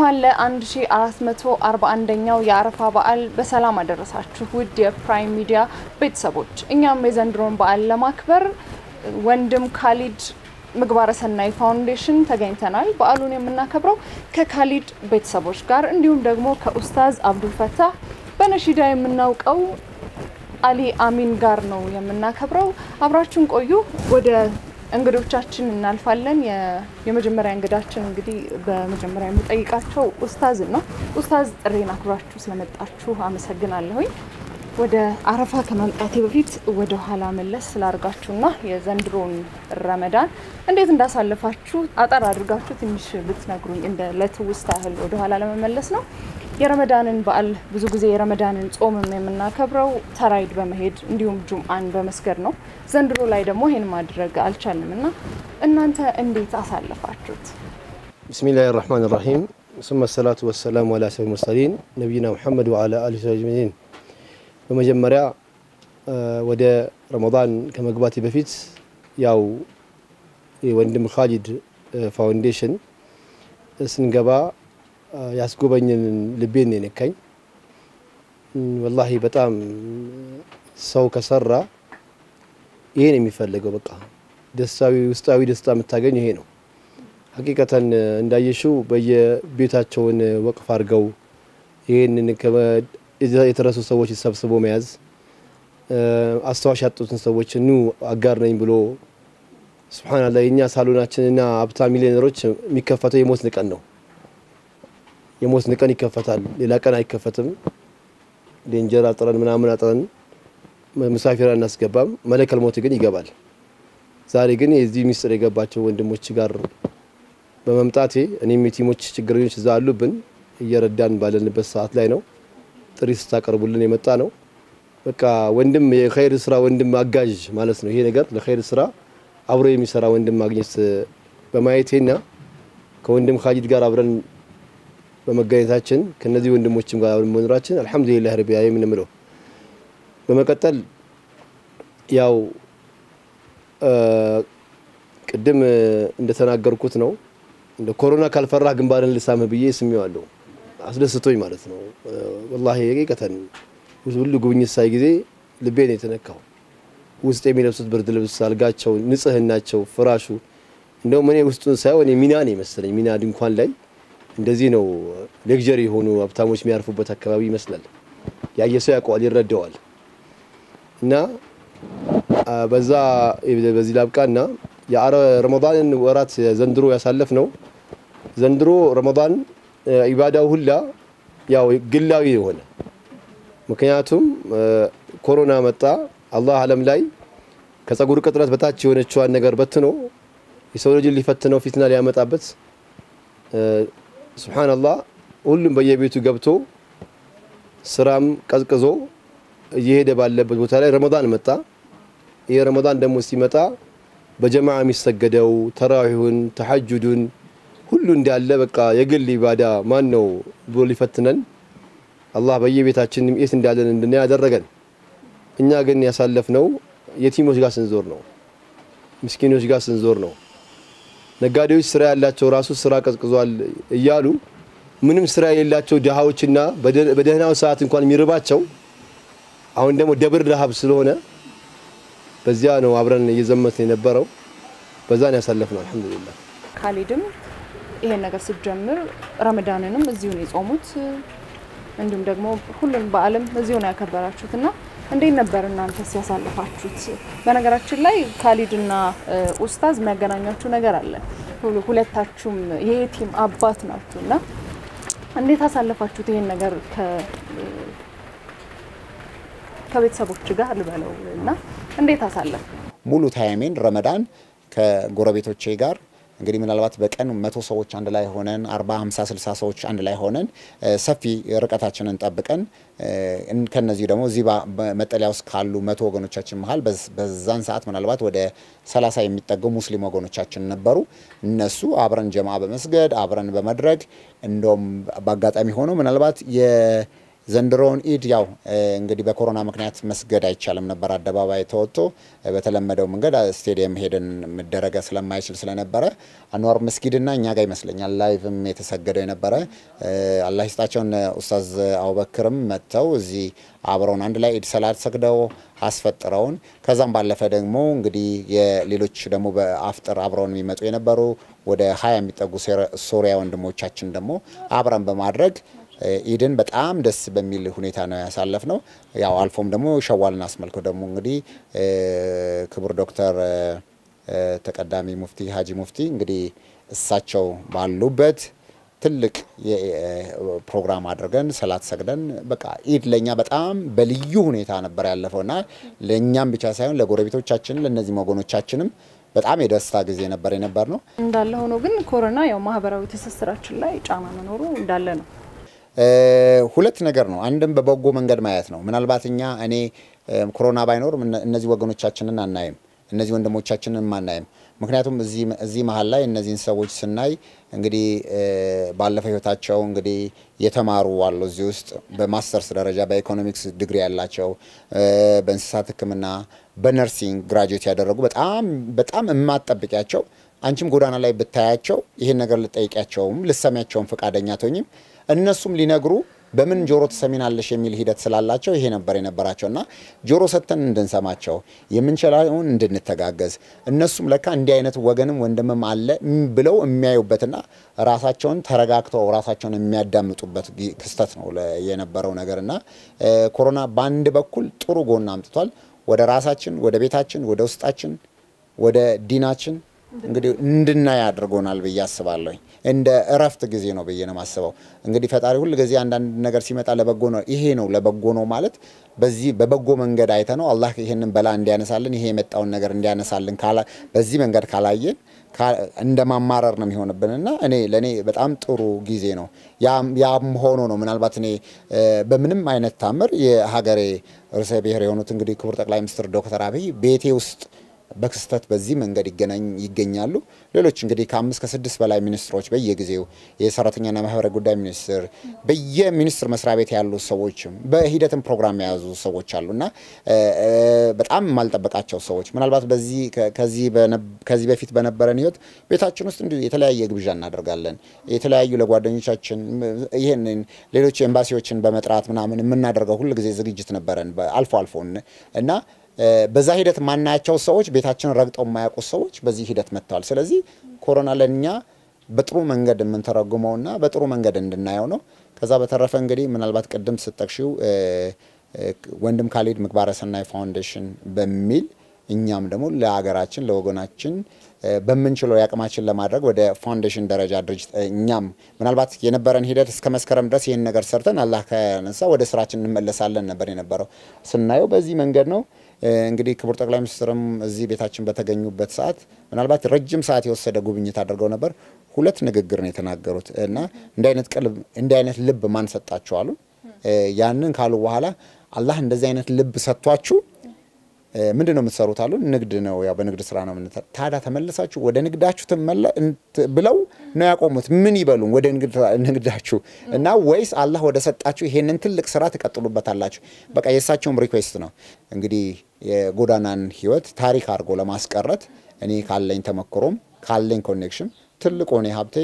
እንኳን ለ1441ኛው የአረፋ በዓል በሰላም አደረሳችሁ ውድ የፕራይም ሚዲያ ቤተሰቦች። እኛም የዘንድሮን በዓል ለማክበር ወንድም ካሊድ ምግባረ ሰናይ ፋውንዴሽን ተገኝተናል። በዓሉን የምናከብረው ከካሊድ ቤተሰቦች ጋር እንዲሁም ደግሞ ከኡስታዝ አብዱልፈታህ በነሺዳ የምናውቀው አሊ አሚን ጋር ነው የምናከብረው። አብራችሁን ቆዩ። ወደ እንግዶቻችን እናልፋለን። የመጀመሪያ እንግዳችን እንግዲህ በመጀመሪያ የምጠይቃቸው ኡስታዝን ነው። ኡስታዝ ጥሬን አክብራችሁ ስለመጣችሁ አመሰግናለሁኝ። ወደ አረፋ ከመምጣቴ በፊት ወደ ኋላ መለስ ስላርጋችሁና የዘንድሮን ረመዳን እንዴት እንዳሳለፋችሁ አጠር አድርጋችሁ ትንሽ ብትነግሩኝ እንደ ለትውስታ ያህል ወደ ኋላ ለመመለስ ነው። የረመዳንን በዓል ብዙ ጊዜ የረመዳንን ጾምም የምናከብረው ተራይድ በመሄድ እንዲሁም ጁምአን በመስገድ ነው። ዘንድሮ ላይ ደግሞ ይሄን ማድረግ አልቻልንም እና እናንተ እንዴት አሳለፋችሁት? ብስሚላህ ራህማን ራሂም ሱመ ሰላቱ ወሰላሙ አላ ሰይድ ሙርሰሊን ነቢይና ሙሐመድ ወአላ አሊ አጅመዒን። በመጀመሪያ ወደ ረመዳን ከመግባቴ በፊት ያው የወንድም ካሊድ ፋውንዴሽን ስንገባ ያስጎበኝን ልቤን ነው የነካኝ። ወላሂ በጣም ሰው ከሰራ ይሄ ነው የሚፈለገው። በቃ ደስታዊ ውስጣዊ ደስታ የምታገኝ ይሄ ነው። ሀቂቀተን እንዳየሽው በየቤታቸውን ወቅፍ አድርገው ይህንን የተረሱ ሰዎች ሰብስቦ መያዝ፣ አስታዋሽ ያጡትን ሰዎች ኑ አጋር ነኝ ብሎ ስብሓንላህ የእኛ ሳሎናችንና ሀብታ ሚሊዮነሮች የሚከፈተው የሞት ቀን ነው። የሞት ቀን ይከፈታል። ሌላ ቀን አይከፈትም። ዴንጀር አጥረን ምናምን አጥረን ሙሳፊር አናስገባም። መለከል ሞት ግን ይገባል። ዛሬ ግን የዚህ ሚስጥር የገባቸው ወንድሞች ጋር በመምጣቴ እኔም የቲሞች ችግረኞች እዛ አሉብን እየረዳን ባለንበት ሰዓት ላይ ነው ጥሪ ስታቀርቡልን የመጣ ነው። በቃ ወንድም የኸይር ስራ ወንድም አጋዥ ማለት ነው። ይሄ ነገር ለኸይር ስራ አብሮ የሚሰራ ወንድም ማግኘት በማየቴና ከወንድም ካሊድ ጋር አብረን በመገኘታችን ከነዚህ ወንድሞችም ጋር መኖራችን አልሐምዱሊላህ ረቢ ዓለሚን የምንለው። በመቀጠል ያው ቅድም እንደተናገርኩት ነው እንደ ኮሮና ካልፈራህ ግንባርን ልሳምህ ብዬ ስሜዋለሁ። አስደስቶኝ ማለት ነው። ወላሂ ሀቂቀተን ሁሉ ጉብኝት ሳይ ጊዜ ልቤ ነው የተነካው። ውስጥ የሚለብሱት ብርድ ልብስ፣ አልጋቸው፣ ንጽህናቸው፣ ፍራሹ እንደውም እኔ ውስጡን ሳይሆን ሚና ነው የመሰለኝ ሚና ድንኳን ላይ እንደዚህ ነው ሌክዠሪ የሆኑ ሀብታሞች የሚያርፉበት አካባቢ ይመስላል። ያየ ሰው ያውቀዋል፣ ይረዳዋል። እና በዛ በዚህ ላብቃና የረመዳንን ወራት ዘንድሮ ያሳለፍ ነው። ዘንድሮ ረመዳን ኢባዳው ሁላ ያው ግላዊ የሆነ ምክንያቱም ኮሮና መጣ። አላህ ዓለም ላይ ከጸጉር ቅጥረት በታች የሆነችዋን ነገር በትኖ የሰው ልጅን ሊፈትነው ፊትና ሊያመጣበት ሱብሓነላህ ሁሉም በየቤቱ ገብቶ ስራም ቀዝቅዞ እየሄደ ባለበት ቦታ ላይ ረመዳን መጣ። ይህ ረመዳን ደግሞ ሲመጣ በጀማዓ የሚሰገደው ተራዊሁን፣ ተሐጁዱን ሁሉ እንዳለ በቃ የግል ኢባዳ ማን ነው ብሎ ሊፈትነን አላህ በየቤታችን የት እንዳለን እንድናይ ያደረገን። እኛ ግን ያሳለፍነው የቲሞች ጋር ስንዞር ነው፣ ምስኪኖች ጋር ስንዞር ነው። ነጋዴዎች ስራ ያላቸው ራሱ ስራ ቀዝቅዟል እያሉ ምንም ስራ የሌላቸው ድሃዎችና በደህናው ሰዓት እንኳን የሚርባቸው አሁን ደግሞ ደብር ረሃብ ስለሆነ በዚያ ነው አብረን እየዘመትን የነበረው። በዛን ያሳለፍነው አልሐምዱሊላህ። ካሊድም ይሄን ነገር ስትጀምር ረመዳንንም እዚሁ ነው የጾሙት፣ እንዲሁም ደግሞ ሁሉም በዓለም እዚሁ ነው ያከበራችሁት እና እንዴት ነበር እናንተ ሲያሳልፋችሁት? በነገራችን ላይ ካሊድና ኡስታዝ የሚያገናኛችሁ ነገር አለ። ሁለታችሁም የቲም አባት ናችሁ እና እንዴት አሳለፋችሁት ይሄን ነገር ከቤተሰቦች ጋር ልበለው እና እንዴት አሳለፍ? ሙሉ ታይሜን ረመዳን ከጎረቤቶቼ ጋር እንግዲህ ምናልባት በቀን መቶ ሰዎች አንድ ላይ ሆነን አርባ ሀምሳ ስልሳ ሰዎች አንድ ላይ ሆነን ሰፊ ርቀታችንን ጠብቀን ከነዚህ ደግሞ እዚህ መጠለያ ውስጥ ካሉ መቶ ወገኖቻችን መሀል በዛን ሰዓት ምናልባት ወደ ሰላሳ የሚጠጉ ሙስሊም ወገኖቻችን ነበሩ። እነሱ አብረን ጀማ በመስገድ አብረን በመድረግ እንደውም በአጋጣሚ ሆኖ ምናልባት ዘንድሮውን ኢድ ያው እንግዲህ በኮሮና ምክንያት መስገድ አይቻልም ነበር። አደባባይ ተወጥቶ በተለመደው መንገድ ስቴዲየም ሄደን መደረገ ስለማይችል ስለነበረ አንዋር መስጊድና እኛ ጋር ይመስለኛል ላይቭም የተሰገደው የነበረ አላህ ይስጣቸውን ኡስታዝ አቡበክርም መጥተው እዚህ አብረውን አንድ ላይ ኢድ ሰላት ሰግደው አስፈጥረውን ከዛም ባለፈ ደግሞ እንግዲህ የሌሎች ደግሞ በአፍጥር አብረውን የሚመጡ የነበሩ ወደ ሀያ የሚጠጉ ሶሪያ ወንድሞቻችን ደግሞ አብረን በማድረግ ኢድን በጣም ደስ በሚል ሁኔታ ነው ያሳለፍ ነው። ያው አልፎም ደግሞ ሸዋልን አስመልክቶ ደግሞ እንግዲህ ክቡር ዶክተር ተቀዳሚ ሙፍቲ ሀጂ ሙፍቲ እንግዲህ እሳቸው ባሉበት ትልቅ ፕሮግራም አድርገን ሰላት ሰግደን በቃ ኢድ ለእኛ በጣም በልዩ ሁኔታ ነበር ያለፈውና ለእኛም ብቻ ሳይሆን ለጎረቤቶቻችን ለእነዚህ ወገኖቻችንም በጣም የደስታ ጊዜ ነበር የነበር ነው። እንዳለ ሆኖ ግን ኮሮና ያው ማህበራዊ ትስስራችን ላይ ጫና መኖሩ እንዳለ ነው። ሁለት ነገር ነው። አንድም በበጎ መንገድ ማየት ነው። ምናልባት እኛ እኔ ኮሮና ባይኖር እነዚህ ወገኖቻችንን አናይም፣ እነዚህ ወንድሞቻችንን አናይም። ምክንያቱም እዚህ መሀል ላይ እነዚህን ሰዎች ስናይ እንግዲህ ባለፈው ህይወታቸው እንግዲህ የተማሩ አሉ እዚህ ውስጥ በማስተርስ ደረጃ በኢኮኖሚክስ ዲግሪ ያላቸው በእንስሳት ሕክምና በነርሲንግ ግራጁዌት ያደረጉ በጣም በጣም የማትጠብቂያቸው አንቺም ጎዳና ላይ ብታያቸው ይህን ነገር ልጠይቂያቸውም ልሰሚያቸውም ፈቃደኛ አትሆኝም። እነሱም ሊነግሩ በምን ጆሮ ትሰሚናለሽ የሚል ሂደት ስላላቸው ይሄ ነበር የነበራቸው እና ጆሮ ሰጥተን እንድንሰማቸው የምንችለውን እንድንተጋገዝ እነሱም ለካ እንዲህ አይነት ወገንም ወንድምም አለ ብለው የሚያዩበትና ራሳቸውን ተረጋግተው ራሳቸውን የሚያዳምጡበት ክስተት ነው የነበረው ነገር እና ኮሮና በአንድ በኩል ጥሩ ጎን አምጥቷል። ወደ ራሳችን፣ ወደ ቤታችን፣ ወደ ውስጣችን፣ ወደ ዲናችን እንግዲህ እንድናይ አድርጎናል ብዬ አስባለሁ። እንደ እረፍት ጊዜ ነው ብዬ ነው የማስበው። እንግዲህ ፈጣሪ ሁል ጊዜ አንዳንድ ነገር ሲመጣ ለበጎ ነው። ይሄ ነው ለበጎ ነው ማለት በዚህ በበጎ መንገድ አይተ ነው አላህ ይሄንን በላ እንዲያነሳልን ይሄ የመጣውን ነገር እንዲያነሳልን በዚህ መንገድ ካላየን እንደ ማማረር ነው የሚሆንብን እና እኔ ለእኔ በጣም ጥሩ ጊዜ ነው። ያም ሆኖ ነው ምናልባት እኔ በምንም አይነት ታምር የሀገሬ ርዕሰ ብሔር የሆኑት እንግዲህ ክቡር ጠቅላይ ሚኒስትር ዶክተር አብይ ቤቴ ውስጥ በክስተት በዚህ መንገድ ይገናኝ ይገኛሉ። ሌሎች እንግዲህ ከአምስት ከስድስት በላይ ሚኒስትሮች በየጊዜው የሰራተኛና ማህበራዊ ጉዳይ ሚኒስትር በየሚኒስትር መስሪያ ቤት ያሉ ሰዎችም በሂደትም ፕሮግራም የያዙ ሰዎች አሉ እና በጣም የማልጠበቃቸው ሰዎች ምናልባት በዚህ ከዚህ በፊት በነበረን ህይወት ቤታችን ውስጥ እንዲሁ የተለያየ ግብዣ እናደርጋለን። የተለያዩ ለጓደኞቻችን ይህንን ሌሎች ኤምባሲዎችን በመጥራት ምናምን የምናደርገው ሁል ጊዜ ዝግጅት ነበረን አልፎ አልፎ እና በዛ ሂደት ማናያቸው ሰዎች ቤታችንን ረግጠው የማያውቁ ሰዎች በዚህ ሂደት መጥተዋል። ስለዚህ ኮሮና ለእኛ በጥሩ መንገድ የምንተረጉመውና በጥሩ መንገድ እንድናየው ነው። ከዛ በተረፈ እንግዲህ ምናልባት ቅድም ስጠቅሺው ወንድም ካሊድ ምግባረ ሰናይ ፋውንዴሽን በሚል እኛም ደግሞ ለሀገራችን ለወገናችን በምንችለው የአቅማችን ለማድረግ ወደ ፋውንዴሽን ደረጃ ድርጅት እኛም ምናልባት የነበረን ሂደት እስከ መስከረም ድረስ ይህን ነገር ሰርተን አላህ ከነሳ ወደ ስራችን እንመለሳለን ነበር የነበረው። ስናየው በዚህ መንገድ ነው። እንግዲህ ክቡር ጠቅላይ ሚኒስትርም እዚህ ቤታችን በተገኙበት ሰዓት ምናልባት ረጅም ሰዓት የወሰደ ጉብኝት አድርገው ነበር። ሁለት ንግግር ነው የተናገሩት እና እንዲህ አይነት ቀልብ እንዲህ አይነት ልብ ማን ሰጣችሁ አሉ። ያንን ካሉ በኋላ አላህ እንደዚህ አይነት ልብ ሰጥቷችሁ ምንድን ነው የምትሰሩት አሉ። ንግድ ነው ያው በንግድ ስራ ነው የምንሰራው። ታዲያ ተመልሳችሁ ወደ ንግዳችሁ ትመለ ብለው ነው ያቆሙት። ምን ይበሉ ወደ ንግዳችሁ እና ወይስ አላህ ወደ ሰጣችሁ ይሄንን ትልቅ ስራ ትቀጥሉበታላችሁ? በቃ የእሳቸውም ሪኩዌስት ነው እንግዲህ የጎዳናን ህይወት ታሪክ አድርጎ ለማስቀረት እኔ ካለኝ ተመክሮም ካለኝ ኮኔክሽን ትልቁ እኔ ሀብቴ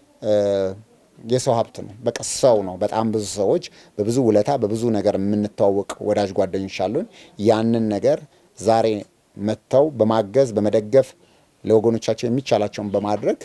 የሰው ሀብት ነው። በቃ ሰው ነው። በጣም ብዙ ሰዎች በብዙ ውለታ በብዙ ነገር የምንተዋወቅ ወዳጅ ጓደኞች አሉን። ያንን ነገር ዛሬ መጥተው በማገዝ በመደገፍ ለወገኖቻቸው የሚቻላቸውን በማድረግ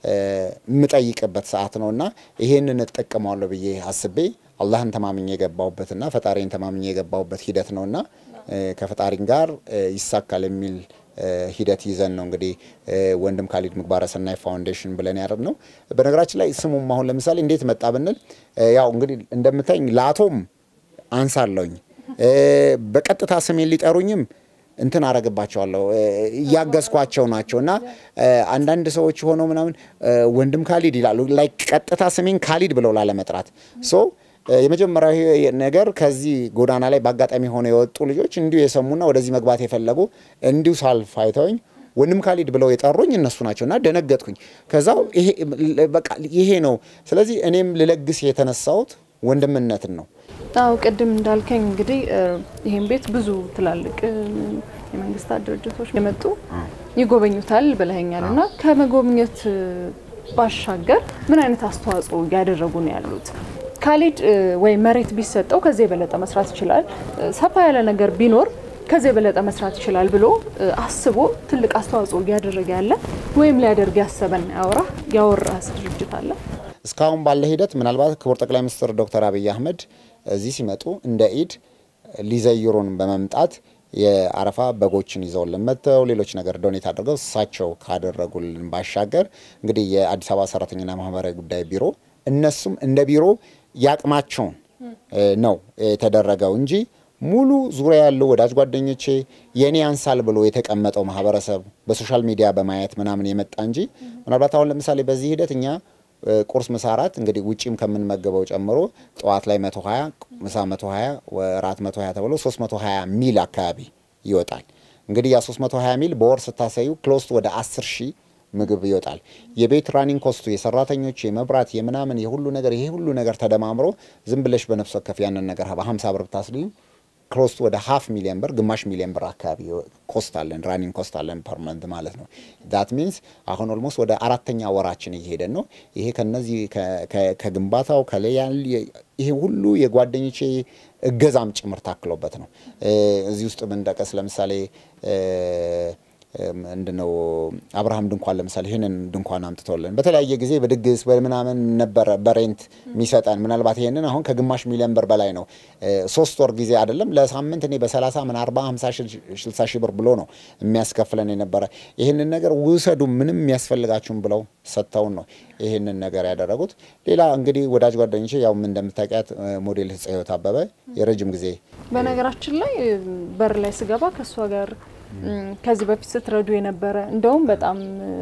የምጠይቅበት ሰዓት ነው እና ይሄንን እጠቀመዋለሁ ብዬ አስቤ አላህን ተማምኜ የገባሁበትና ፈጣሪን ተማምኜ የገባሁበት ሂደት ነው እና ከፈጣሪን ጋር ይሳካል የሚል ሂደት ይዘን ነው እንግዲህ ወንድም ካሊድ ምግባረ ሰናይ ፋውንዴሽን ብለን ያደረግ ነው። በነገራችን ላይ ስሙም አሁን ለምሳሌ እንዴት መጣ ብንል ያው እንግዲህ እንደምታኝ ለአቶም አንሳለሁኝ በቀጥታ ስሜን ሊጠሩኝም እንትን አረግባቸዋለሁ እያገዝኳቸው ናቸው እና አንዳንድ ሰዎች ሆነው ምናምን ወንድም ካሊድ ይላሉ ላይ ቀጥታ ስሜን ካሊድ ብለው ላለመጥራት ሶ የመጀመሪያው ነገር ከዚህ ጎዳና ላይ በአጋጣሚ ሆነው የወጡ ልጆች እንዲሁ የሰሙና ወደዚህ መግባት የፈለጉ እንዲሁ ሳልፍ አይተውኝ ወንድም ካሊድ ብለው የጠሩኝ እነሱ ናቸው እና ደነገጥኩኝ። ከዛው ይሄ ነው። ስለዚህ እኔም ልለግስ የተነሳሁት ወንድምነትን ነው። አዎ ቅድም እንዳልከኝ እንግዲህ ይህን ቤት ብዙ ትላልቅ የመንግስታት ድርጅቶች የመጡ ይጎበኙታል ብለኸኛል እና ከመጎብኘት ባሻገር ምን አይነት አስተዋጽኦ እያደረጉ ነው ያሉት? ካሊድ ወይ መሬት ቢሰጠው ከዚህ የበለጠ መስራት ይችላል፣ ሰፋ ያለ ነገር ቢኖር ከዚህ የበለጠ መስራት ይችላል ብሎ አስቦ ትልቅ አስተዋጽኦ እያደረገ ያለ ወይም ሊያደርግ ያሰበና ያወራ ያወራስ ድርጅት አለ? እስካሁን ባለ ሂደት ምናልባት ክቡር ጠቅላይ ሚኒስትር ዶክተር አብይ አህመድ እዚህ ሲመጡ እንደ ኢድ ሊዘይሩን በመምጣት የአረፋ በጎችን ይዘውልን መጥተው ሌሎች ነገር ዶኔት አድርገው እሳቸው ካደረጉልን ባሻገር እንግዲህ የአዲስ አበባ ሰራተኛና ማህበራዊ ጉዳይ ቢሮ እነሱም እንደ ቢሮ ያቅማቸውን ነው የተደረገው እንጂ ሙሉ ዙሪያ ያለው ወዳጅ ጓደኞቼ የኔ ያንሳል ብሎ የተቀመጠው ማህበረሰብ በሶሻል ሚዲያ በማየት ምናምን የመጣ እንጂ ምናልባት አሁን ለምሳሌ በዚህ ሂደት እኛ ቁርስ፣ ምሳ፣ እራት እንግዲህ ውጪም ከምንመገበው ጨምሮ ጠዋት ላይ 120 ምሳ 120 እራት 120 ተብሎ 320 ሚል አካባቢ ይወጣል። እንግዲህ ያ 320 ሚል በወር ስታሳዩ ክሎስት ወደ 10 ሺህ ምግብ ይወጣል። የቤት ራኒንግ ኮስቱ የሰራተኞች የመብራት የምናምን የሁሉ ነገር ይሄ ሁሉ ነገር ተደማምሮ ዝም ብለሽ በነፍስ ወከፍ ያንን ነገር በ50 ብር ብታስልዩ ክሎስት ወደ ሀፍ ሚሊዮን ብር ግማሽ ሚሊዮን ብር አካባቢ ኮስት አለን ራኒንግ ኮስት አለን ፐርመንት ማለት ነው። ዳት ሚንስ አሁን ኦልሞስት ወደ አራተኛ ወራችን እየሄደን ነው። ይሄ ከነዚህ ከግንባታው ከለያል ይሄ ሁሉ የጓደኞቼ እገዛም ጭምር ታክሎበት ነው። እዚህ ውስጥ ብንጠቀስ ለምሳሌ ምንድነው አብርሃም ድንኳን ለምሳሌ ይህንን ድንኳን አምጥቶልን በተለያየ ጊዜ በድግስ በምናምን ነበረ በሬንት የሚሰጠን ምናልባት ይህንን አሁን ከግማሽ ሚሊዮን ብር በላይ ነው። ሶስት ወር ጊዜ አይደለም ለሳምንት እኔ በሰላሳ ምን አርባ ሀምሳ ስልሳ ሺህ ብር ብሎ ነው የሚያስከፍለን የነበረ። ይህንን ነገር ውሰዱ ምንም የሚያስፈልጋችሁም ብለው ሰጥተውን ነው ይህንን ነገር ያደረጉት። ሌላ እንግዲህ ወዳጅ ጓደኞቼ ያው እንደምታውቂያት ሞዴል ህይወት አበበ የረጅም ጊዜ በነገራችን ላይ በር ላይ ስገባ ከእሷ ጋር ከዚህ በፊት ስትረዱ የነበረ እንደውም በጣም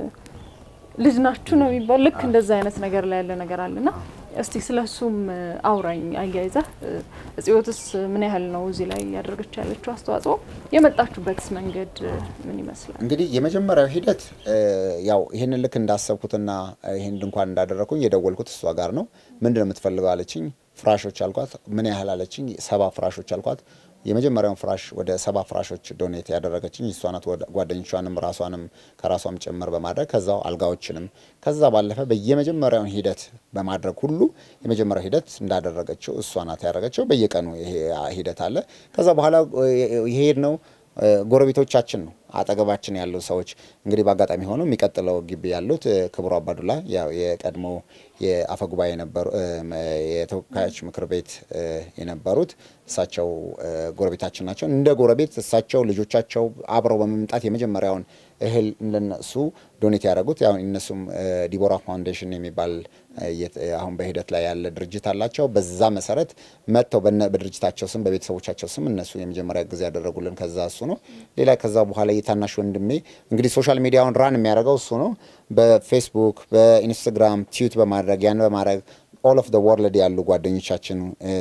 ልጅ ናችሁ ነው የሚባል ልክ እንደዛ አይነት ነገር ላይ ያለ ነገር አለና እስቲ ስለ እሱም አውራኝ አያይዘህ እጽዮትስ ምን ያህል ነው እዚህ ላይ ያደረገች ያለችው አስተዋጽኦ የመጣችሁበትስ መንገድ ምን ይመስላል? እንግዲህ የመጀመሪያው ሂደት ያው ይህንን ልክ እንዳሰብኩትና ይህን ድንኳን እንዳደረግኩኝ የደወልኩት እሷ ጋር ነው። ምንድን ነው የምትፈልገው አለችኝ። ፍራሾች አልኳት። ምን ያህል አለችኝ። ሰባ ፍራሾች አልኳት። የመጀመሪያውን ፍራሽ ወደ ሰባ ፍራሾች ዶኔት ያደረገችኝ እሷ ናት። ጓደኞቿንም ራሷንም ከራሷም ጭምር በማድረግ ከዛው አልጋዎችንም ከዛ ባለፈ በየመጀመሪያውን ሂደት በማድረግ ሁሉ የመጀመሪያው ሂደት እንዳደረገችው እሷ ናት ያደረገችው። በየቀኑ ይሄ ሂደት አለ። ከዛ በኋላ የሄድ ነው ጎረቤቶቻችን ነው አጠገባችን ያሉ ሰዎች እንግዲህ በአጋጣሚ ሆነው የሚቀጥለው ግቢ ያሉት ክቡር አባዱላ ያው የቀድሞ የአፈ ጉባኤ የነበሩ የተወካዮች ምክር ቤት የነበሩት እሳቸው ጎረቤታችን ናቸው። እንደ ጎረቤት እሳቸው ልጆቻቸው አብረው በመምጣት የመጀመሪያውን እህል እንደነሱ ዶኔት ያደረጉት ያው እነሱም ዲቦራ ፋውንዴሽን የሚባል አሁን በሂደት ላይ ያለ ድርጅት አላቸው። በዛ መሰረት መጥተው በድርጅታቸው ስም በቤተሰቦቻቸው ስም እነሱ የመጀመሪያ ጊዜ ያደረጉልን ከዛ እሱ ነው። ሌላ ከዛ በኋላ የታናሽ ወንድሜ እንግዲህ ሶሻል ሚዲያውን ራን የሚያደርገው እሱ ነው። በፌስቡክ በኢንስታግራም ቲዩት በማድረግ ያን በማድረግ ኦል ኦፍ ወርልድ ያሉ ጓደኞቻችን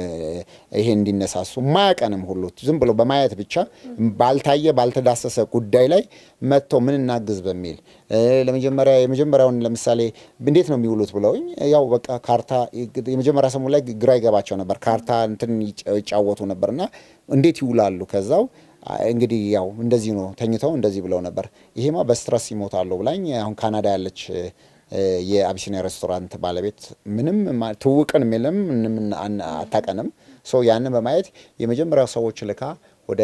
ይሄ እንዲነሳሱ ማያቀንም ሁሉ ዝም ብሎ በማየት ብቻ ባልታየ ባልተዳሰሰ ጉዳይ ላይ መጥተው ምን እናግዝ በሚል ለመጀመሪያ የመጀመሪያውን ለምሳሌ እንዴት ነው የሚውሉት ብለውኝ ያው በቃ ካርታ የመጀመሪያ ሰሙ ላይ ግራ ይገባቸው ነበር። ካርታ እንትን ይጫወቱ ነበርና እንዴት ይውላሉ ከዛው እንግዲህ ያው እንደዚህ ነው ተኝተው እንደዚህ ብለው ነበር። ይሄማ በስትረስ ይሞታሉ ብላኝ አሁን ካናዳ ያለች የአቢሲኒያ ሬስቶራንት ባለቤት ምንም ትውቅን የለም ምንም አታቀንም። ሶ ያንን በማየት የመጀመሪያው ሰዎች ልካ ወደ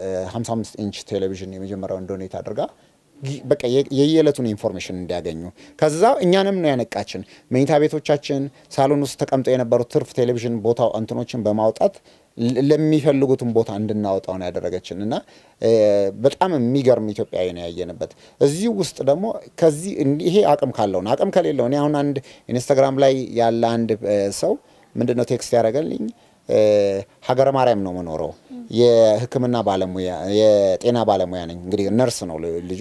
55 ኢንች ቴሌቪዥን የመጀመሪያውን ዶኔት አድርጋ በቃ የየዕለቱን ኢንፎርሜሽን እንዲያገኙ ከዛ እኛንም ነው ያነቃችን። መኝታ ቤቶቻችን ሳሎን ውስጥ ተቀምጠው የነበሩት ትርፍ ቴሌቪዥን ቦታ እንትኖችን በማውጣት ለሚፈልጉትን ቦታ እንድናወጣው ነው ያደረገችን እና በጣም የሚገርም ኢትዮጵያዊ ነው ያየንበት። እዚህ ውስጥ ደግሞ ከዚህ ይሄ አቅም ካለው ነው። አቅም ከሌለው እኔ አሁን አንድ ኢንስታግራም ላይ ያለ አንድ ሰው ምንድን ነው ቴክስት ያደረገልኝ ሀገረ ማርያም ነው መኖረው የሕክምና ባለሙያ የጤና ባለሙያ ነኝ። እንግዲህ ነርስ ነው ልጁ።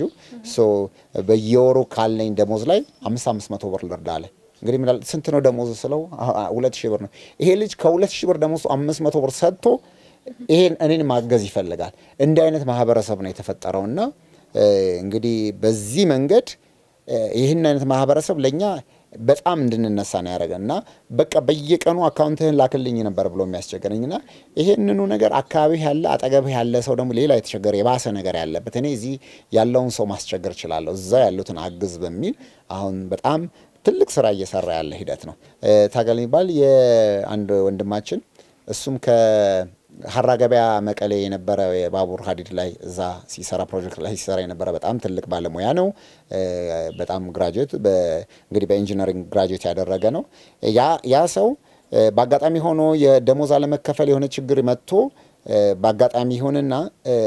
በየወሩ ካለኝ ደሞዝ ላይ አምስት አምስት መቶ ብር ልርዳ አለ። እንግዲህ ምን ስንት ነው ደሞዝ ስለው ሁለት ሺህ ብር ነው። ይሄ ልጅ ከሁለት ሺህ ብር ደሞዝ አምስት መቶ ብር ሰጥቶ ይሄን እኔን ማገዝ ይፈልጋል። እንዲህ አይነት ማህበረሰብ ነው የተፈጠረው እና እንግዲህ በዚህ መንገድ ይህን አይነት ማህበረሰብ ለእኛ በጣም እንድንነሳ ነው ያደረገን እና በቃ በየቀኑ አካውንትህን ላክልኝ ነበር ብሎ የሚያስቸገረኝ እና ይሄንኑ ነገር አካባቢ ያለ አጠገብህ ያለ ሰው ደግሞ ሌላ የተቸገረ የባሰ ነገር ያለበት እኔ እዚህ ያለውን ሰው ማስቸገር እችላለሁ እዛ ያሉትን አግዝ በሚል አሁን በጣም ትልቅ ስራ እየሰራ ያለ ሂደት ነው። ታገል የሚባል የአንድ ወንድማችን እሱም ከሀራ ገበያ መቀሌ የነበረ የባቡር ሀዲድ ላይ እዛ ሲሰራ ፕሮጀክት ላይ ሲሰራ የነበረ በጣም ትልቅ ባለሙያ ነው። በጣም ግራጁዌት እንግዲህ በኢንጂነሪንግ ግራጁዌት ያደረገ ነው። ያ ሰው በአጋጣሚ ሆኖ የደሞዝ አለመከፈል የሆነ ችግር መጥቶ በአጋጣሚ ይሆንና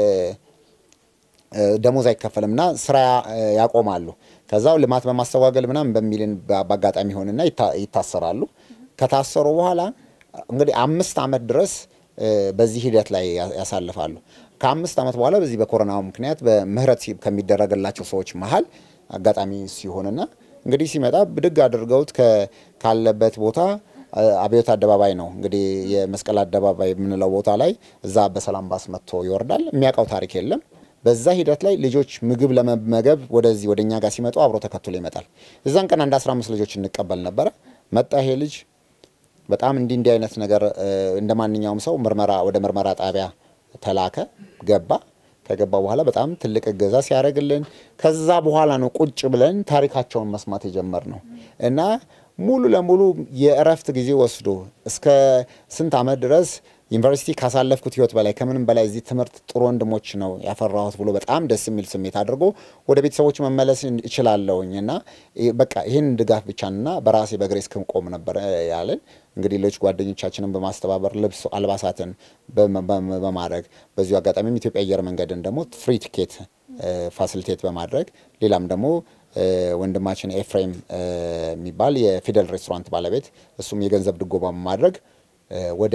ደሞዝ አይከፈልም እና ስራ ያቆማሉ። ከዛው ልማት በማስተጓገል ምናምን በሚልን በአጋጣሚ ሆንና ይታሰራሉ። ከታሰሩ በኋላ እንግዲህ አምስት ዓመት ድረስ በዚህ ሂደት ላይ ያሳልፋሉ። ከአምስት ዓመት በኋላ በዚህ በኮሮናው ምክንያት በምህረት ከሚደረግላቸው ሰዎች መሀል አጋጣሚ ሲሆንና እንግዲህ ሲመጣ ብድግ አድርገውት ካለበት ቦታ አብዮት አደባባይ ነው እንግዲህ የመስቀል አደባባይ የምንለው ቦታ ላይ እዛ በሰላም ባስ መጥቶ ይወርዳል። የሚያውቀው ታሪክ የለም። በዛ ሂደት ላይ ልጆች ምግብ ለመመገብ ወደዚህ ወደ እኛ ጋር ሲመጡ አብሮ ተከትሎ ይመጣል። እዛን ቀን አንድ 15 ልጆች እንቀበል ነበረ። መጣ ይሄ ልጅ በጣም እንዲህ እንዲህ አይነት ነገር እንደ ማንኛውም ሰው ምርመራ ወደ ምርመራ ጣቢያ ተላከ፣ ገባ። ከገባ በኋላ በጣም ትልቅ እገዛ ሲያደርግልን ከዛ በኋላ ነው ቁጭ ብለን ታሪካቸውን መስማት የጀመርነው እና ሙሉ ለሙሉ የእረፍት ጊዜ ወስዶ እስከ ስንት ዓመት ድረስ ዩኒቨርሲቲ ካሳለፍኩት ህይወት በላይ ከምንም በላይ እዚህ ትምህርት ጥሩ ወንድሞች ነው ያፈራሁት ብሎ በጣም ደስ የሚል ስሜት አድርጎ ወደ ቤተሰቦች መመለስ እችላለሁኝ እና በቃ ይህን ድጋፍ ብቻና በራሴ በእግሬ እስክቆም ነበር ያለን። እንግዲህ ሌሎች ጓደኞቻችንን በማስተባበር ልብስ አልባሳትን በማድረግ በዚሁ አጋጣሚም ኢትዮጵያ አየር መንገድን ደግሞ ፍሪ ቲኬት ፋሲሊቴት በማድረግ ሌላም ደግሞ ወንድማችን ኤፍሬም የሚባል የፊደል ሬስቶራንት ባለቤት እሱም የገንዘብ ድጎማ በማድረግ ወደ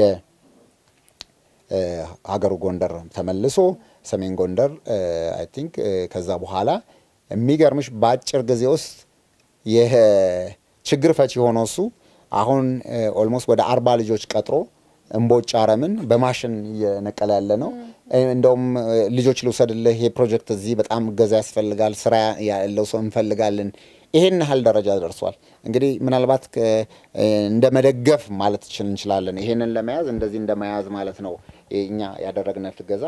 ሀገሩ ጎንደር ተመልሶ ሰሜን ጎንደር አይ ቲንክ ከዛ በኋላ የሚገርምሽ በአጭር ጊዜ ውስጥ የችግር ፈቺ የሆነው እሱ አሁን ኦልሞስት ወደ አርባ ልጆች ቀጥሮ እምቦጭ አረምን በማሽን እየነቀለ ያለ ነው። እንደውም ልጆች ልውሰድልህ፣ ይሄ ፕሮጀክት እዚህ በጣም እገዛ ያስፈልጋል፣ ስራ ያለው ሰው እንፈልጋለን። ይሄን ያህል ደረጃ ደርሷል። እንግዲህ ምናልባት እንደ መደገፍ ማለት እንችላለን። ይሄንን ለመያዝ እንደዚህ እንደ መያዝ ማለት ነው እኛ ያደረግነት እገዛ።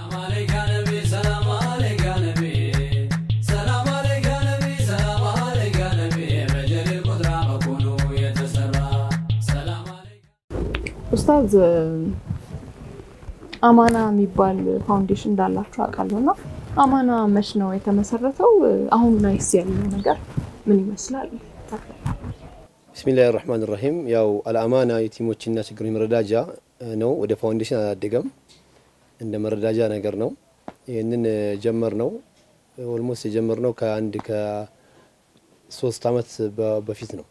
ኡስታዝ አማና የሚባል ፋውንዴሽን እንዳላችሁ አውቃለሁ እና አማና መች ነው የተመሰረተው? አሁን ላይስ ያለው ነገር ምን ይመስላል? ብስሚላህ ራህማን ራሂም። ያው አልአማና የቲሞችና ችግሮች መረዳጃ ነው። ወደ ፋውንዴሽን አላደገም፣ እንደ መረዳጃ ነገር ነው። ይህንን ጀመር ነው ኦልሞስት የጀመር ነው ከአንድ ከሶስት አመት በፊት ነው።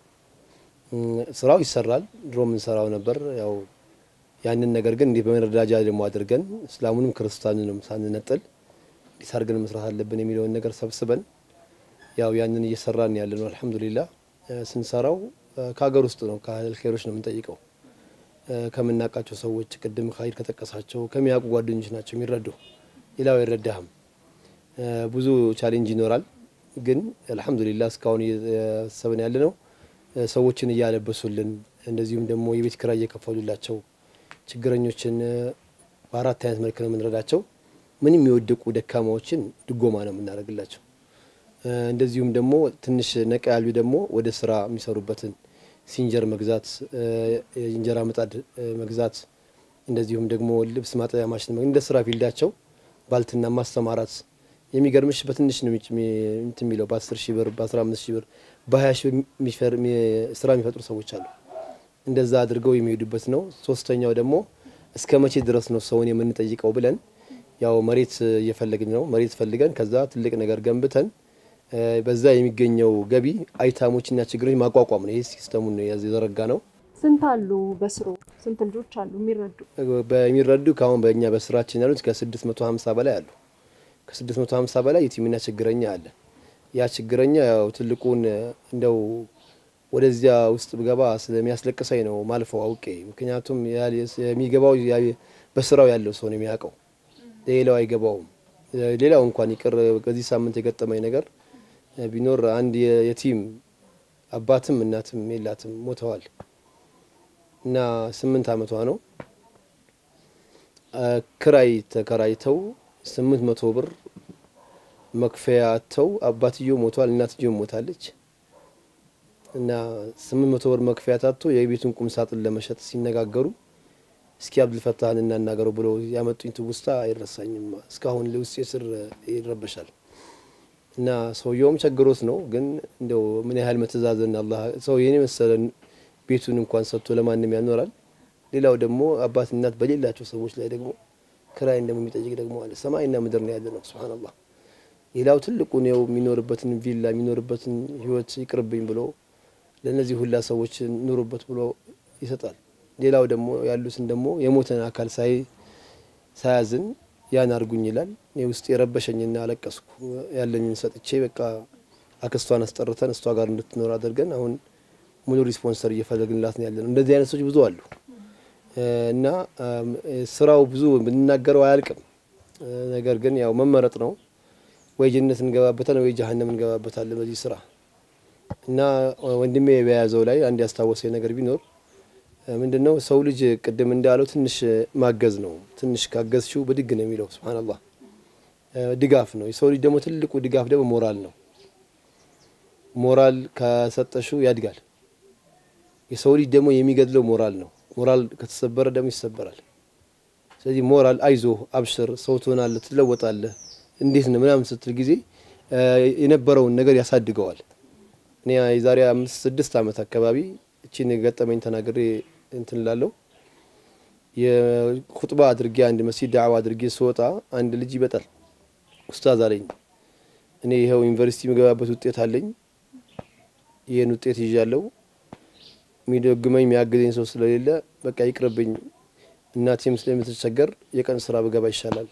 ስራው ይሰራል፣ ድሮ የምንሰራው ነበር። ያው ያንን ነገር ግን እንዲህ በመረዳጃ ደግሞ አድርገን እስላሙንም ክርስቲያኑንም ሳንነጥል እንዲህ አድርገን መስራት አለብን የሚለውን ነገር ሰብስበን ያው ያንን እየሰራን ያለ ነው። አልሐምዱሊላህ ስንሰራው ከሀገር ውስጥ ነው ከአህለል ኸይሮች ነው የምንጠይቀው። ከምናውቃቸው ሰዎች ቅድም ኸይር ከጠቀሳቸው ከሚያውቁ ጓደኞች ናቸው የሚረዱ። ሌላው አይረዳህም። ብዙ ቻሌንጅ ይኖራል። ግን አልሐምዱሊላህ እስካሁን እየሰብን ያለ ነው ሰዎችን እያለበሱልን እንደዚሁም ደግሞ የቤት ኪራይ እየከፈሉላቸው ችግረኞችን በአራት አይነት መልክ ነው የምንረዳቸው። ምንም የወደቁ ደካማዎችን ድጎማ ነው የምናደርግላቸው። እንደዚሁም ደግሞ ትንሽ ነቃ ያሉ ደግሞ ወደ ስራ የሚሰሩበትን ሲንጀር መግዛት፣ የእንጀራ ምጣድ መግዛት፣ እንደዚሁም ደግሞ ልብስ ማጠቢያ ማሽን እንደ ስራ ፊልዳቸው ባልትና ማስተማራት የሚገርምሽ በትንሽ ነው እንትን የሚለው በ10 ሺህ ብር በ15 ሺህ ብር በ20 ሺህ ብር ስራ የሚፈጥሩ ሰዎች አሉ። እንደዛ አድርገው የሚሄዱበት ነው። ሶስተኛው ደግሞ እስከ መቼ ድረስ ነው ሰውን የምንጠይቀው ብለን ያው መሬት እየፈለግን ነው። መሬት ፈልገን ከዛ ትልቅ ነገር ገንብተን በዛ የሚገኘው ገቢ አይታሞችና ችግሮች ማቋቋም ነው። ይህ ሲስተሙን ነው የዘረጋ ነው። ስንት አሉ በስሩ? ስንት ልጆች አሉ የሚረዱ? በሚረዱ ከአሁን በእኛ በስራችን ያሉት ከ650 በላይ አሉ። ከ650 በላይ የቲምና ችግረኛ አለ። ያ ችግረኛ ያው ትልቁን እንደው ወደዚያ ውስጥ ብገባ ስለሚያስለቅሰኝ ነው ማልፈው አውቄ። ምክንያቱም የሚገባው በስራው ያለው ሰው ነው የሚያውቀው፣ ሌላው አይገባውም። ሌላው እንኳን ይቅር በዚህ ሳምንት የገጠመኝ ነገር ቢኖር አንድ የቲም አባትም እናትም የላትም ሞተዋል። እና ስምንት አመቷ ነው። ክራይ ተከራይተው ስምንት መቶ ብር መክፈያ አጥተው አባትየው ሞቷል፣ እናትየው ሞታለች። እና ስምንት መቶ ብር መክፈያ ታጥቶ የቤቱን ቁም ሳጥን ለመሸጥ ሲነጋገሩ እስኪ አብዱልፈታህን እናናገረው ብለው ያመጡኝ ትውስታ አይረሳኝም። እስካሁን ውስጤ ስር ይረበሻል። እና ሰውየውም ቸግሮት ነው፣ ግን እንደው ምን ያህል መተዛዘን አላህ ሰው የኔ መሰለ ቤቱን እንኳን ሰጥቶ ለማንም ያኖራል። ሌላው ደግሞ አባት እናት በሌላቸው ሰዎች ላይ ደግሞ ክራይ እንደሚጠይቅ ደግሞ አለ። ሰማይና ምድር ነው ያለ ነው። ሱብሃነላህ። ሌላው ትልቁ ነው የሚኖርበትን ቪላ የሚኖርበትን ህይወት ይቅርብኝ ብሎ ለነዚህ ሁላ ሰዎች ኑሩበት ብሎ ይሰጣል። ሌላው ደግሞ ያሉትን ደግሞ የሞተን አካል ሳይ ሳያዝን ያን አርጉኝ ይላል። እኔ ውስጥ የረበሸኝና አለቀስኩ። ያለኝን ሰጥቼ በቃ አክስቷን አስጠርተን እሷ ጋር እንድትኖር አድርገን አሁን ሙሉ ሪስፖንሰር እየፈለግንላት ነው ያለነው። እንደዚህ አይነት ሰዎች ብዙ አሉ እና ስራው ብዙ ብንናገረው አያልቅም። ነገር ግን ያው መመረጥ ነው። ወይ ጀነት እንገባበታለን ወይ ጀሀነም እንገባበታለን በዚህ ስራ እና ወንድሜ በያዘው ላይ አንድ ያስታወሰኝ ነገር ቢኖር ምንድን ነው ሰው ልጅ ቅድም እንዳለው ትንሽ ማገዝ ነው። ትንሽ ካገዝሽው ብድግ ነው የሚለው ሱብሃነላህ። ድጋፍ ነው። የሰው ልጅ ደግሞ ትልቁ ድጋፍ ደግሞ ሞራል ነው። ሞራል ከሰጠሽው ያድጋል። የሰው ልጅ ደግሞ የሚገድለው ሞራል ነው። ሞራል ከተሰበረ ደግሞ ይሰበራል። ስለዚህ ሞራል አይዞህ፣ አብሽር፣ ሰው ትሆናለህ፣ ትለወጣለህ፣ እንዴት ነው ምናምን ስትል ጊዜ የነበረውን ነገር ያሳድገዋል። እኔ የዛሬ አምስት ስድስት ዓመት አካባቢ እቺን ገጠመኝ ተናግሬ እንትን ላለው የኹጥባ አድርጌ አንድ መስጂድ ዳዕዋ አድርጌ ስወጣ አንድ ልጅ ይመጣል። ኡስታዝ አለኝ እኔ ይኸው ዩኒቨርሲቲ የምገባበት ውጤት አለኝ። ይህን ውጤት ይዣለሁ። የሚደግመኝ የሚያግዘኝ ሰው ስለሌለ በቃ ይቅርብኝ፣ እናቴም ስለምትቸገር የቀን ስራ ብገባ ይሻላል።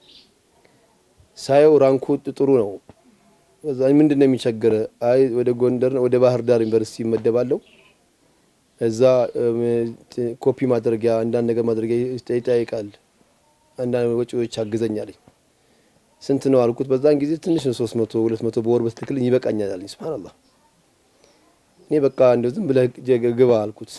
ሳየው ራንኩ ጥሩ ነው። ከዛ ምንድን ነው የሚቸግር? አይ ወደ ጎንደር ወደ ባህር ዳር ዩኒቨርሲቲ ይመደባለሁ እዛ ኮፒ ማድረጊያ አንዳንድ ነገር ማድረጊያ ይጠይቃል። አንዳንድ ወጪዎች አግዘኛለኝ። ስንት ነው አልኩት። በዛን ጊዜ ትንሽ ነው፣ ሶስት መቶ ሁለት መቶ በወር በትክክልኝ ይበቃኛል አለኝ። ሱብሃነላህ። እኔ በቃ እንደው ዝም ብለህ ግባ አልኩት።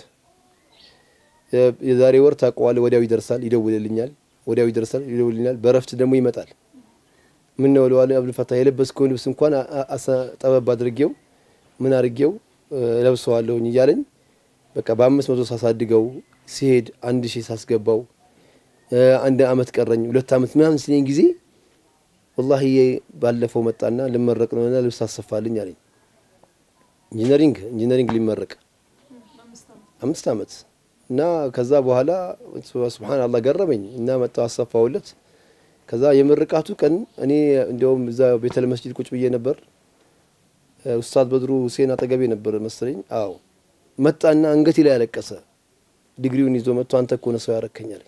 የዛሬ ወር ታውቀዋለህ፣ ወዲያው ይደርሳል፣ ይደውልልኛል፣ ወዲያው ይደርሳል፣ ይደውልልኛል። በረፍት ደግሞ ይመጣል። ምን ነው ለዋለ አብዱልፈታህ የለበስከውን ልብስ እንኳን ጠበብ አድርጌው ምን አድርጌው ለብሰዋለሁኝ እያለኝ በቃ በአምስት መቶ ሳሳድገው ሲሄድ አንድ ሺህ ሳስገባው አንድ አመት ቀረኝ ሁለት አመት ምናምን ሲለኝ ጊዜ ወላሂ ባለፈው መጣና ልመረቅ ነውና ልብስ አሰፋልኝ አለኝ። ኢንጂነሪንግ ኢንጂነሪንግ ሊመረቅ አምስት አመት እና ከዛ በኋላ ሱብሃን አላህ ገረመኝ እና መጣው አሰፋውለት። ከዛ የምርቃቱ ቀን እኔ እንዲያውም እዛ ቤተል መስጂድ ቁጭ ብዬ ነበር። ኡስታዝ በድሩ ሁሴን አጠገቤ ነበር መሰለኝ። አዎ መጣና አንገቴ ላይ ያለቀሰ ዲግሪውን ይዞ መጥቶ አንተ እኮ ነው ሰው ያረከኛል።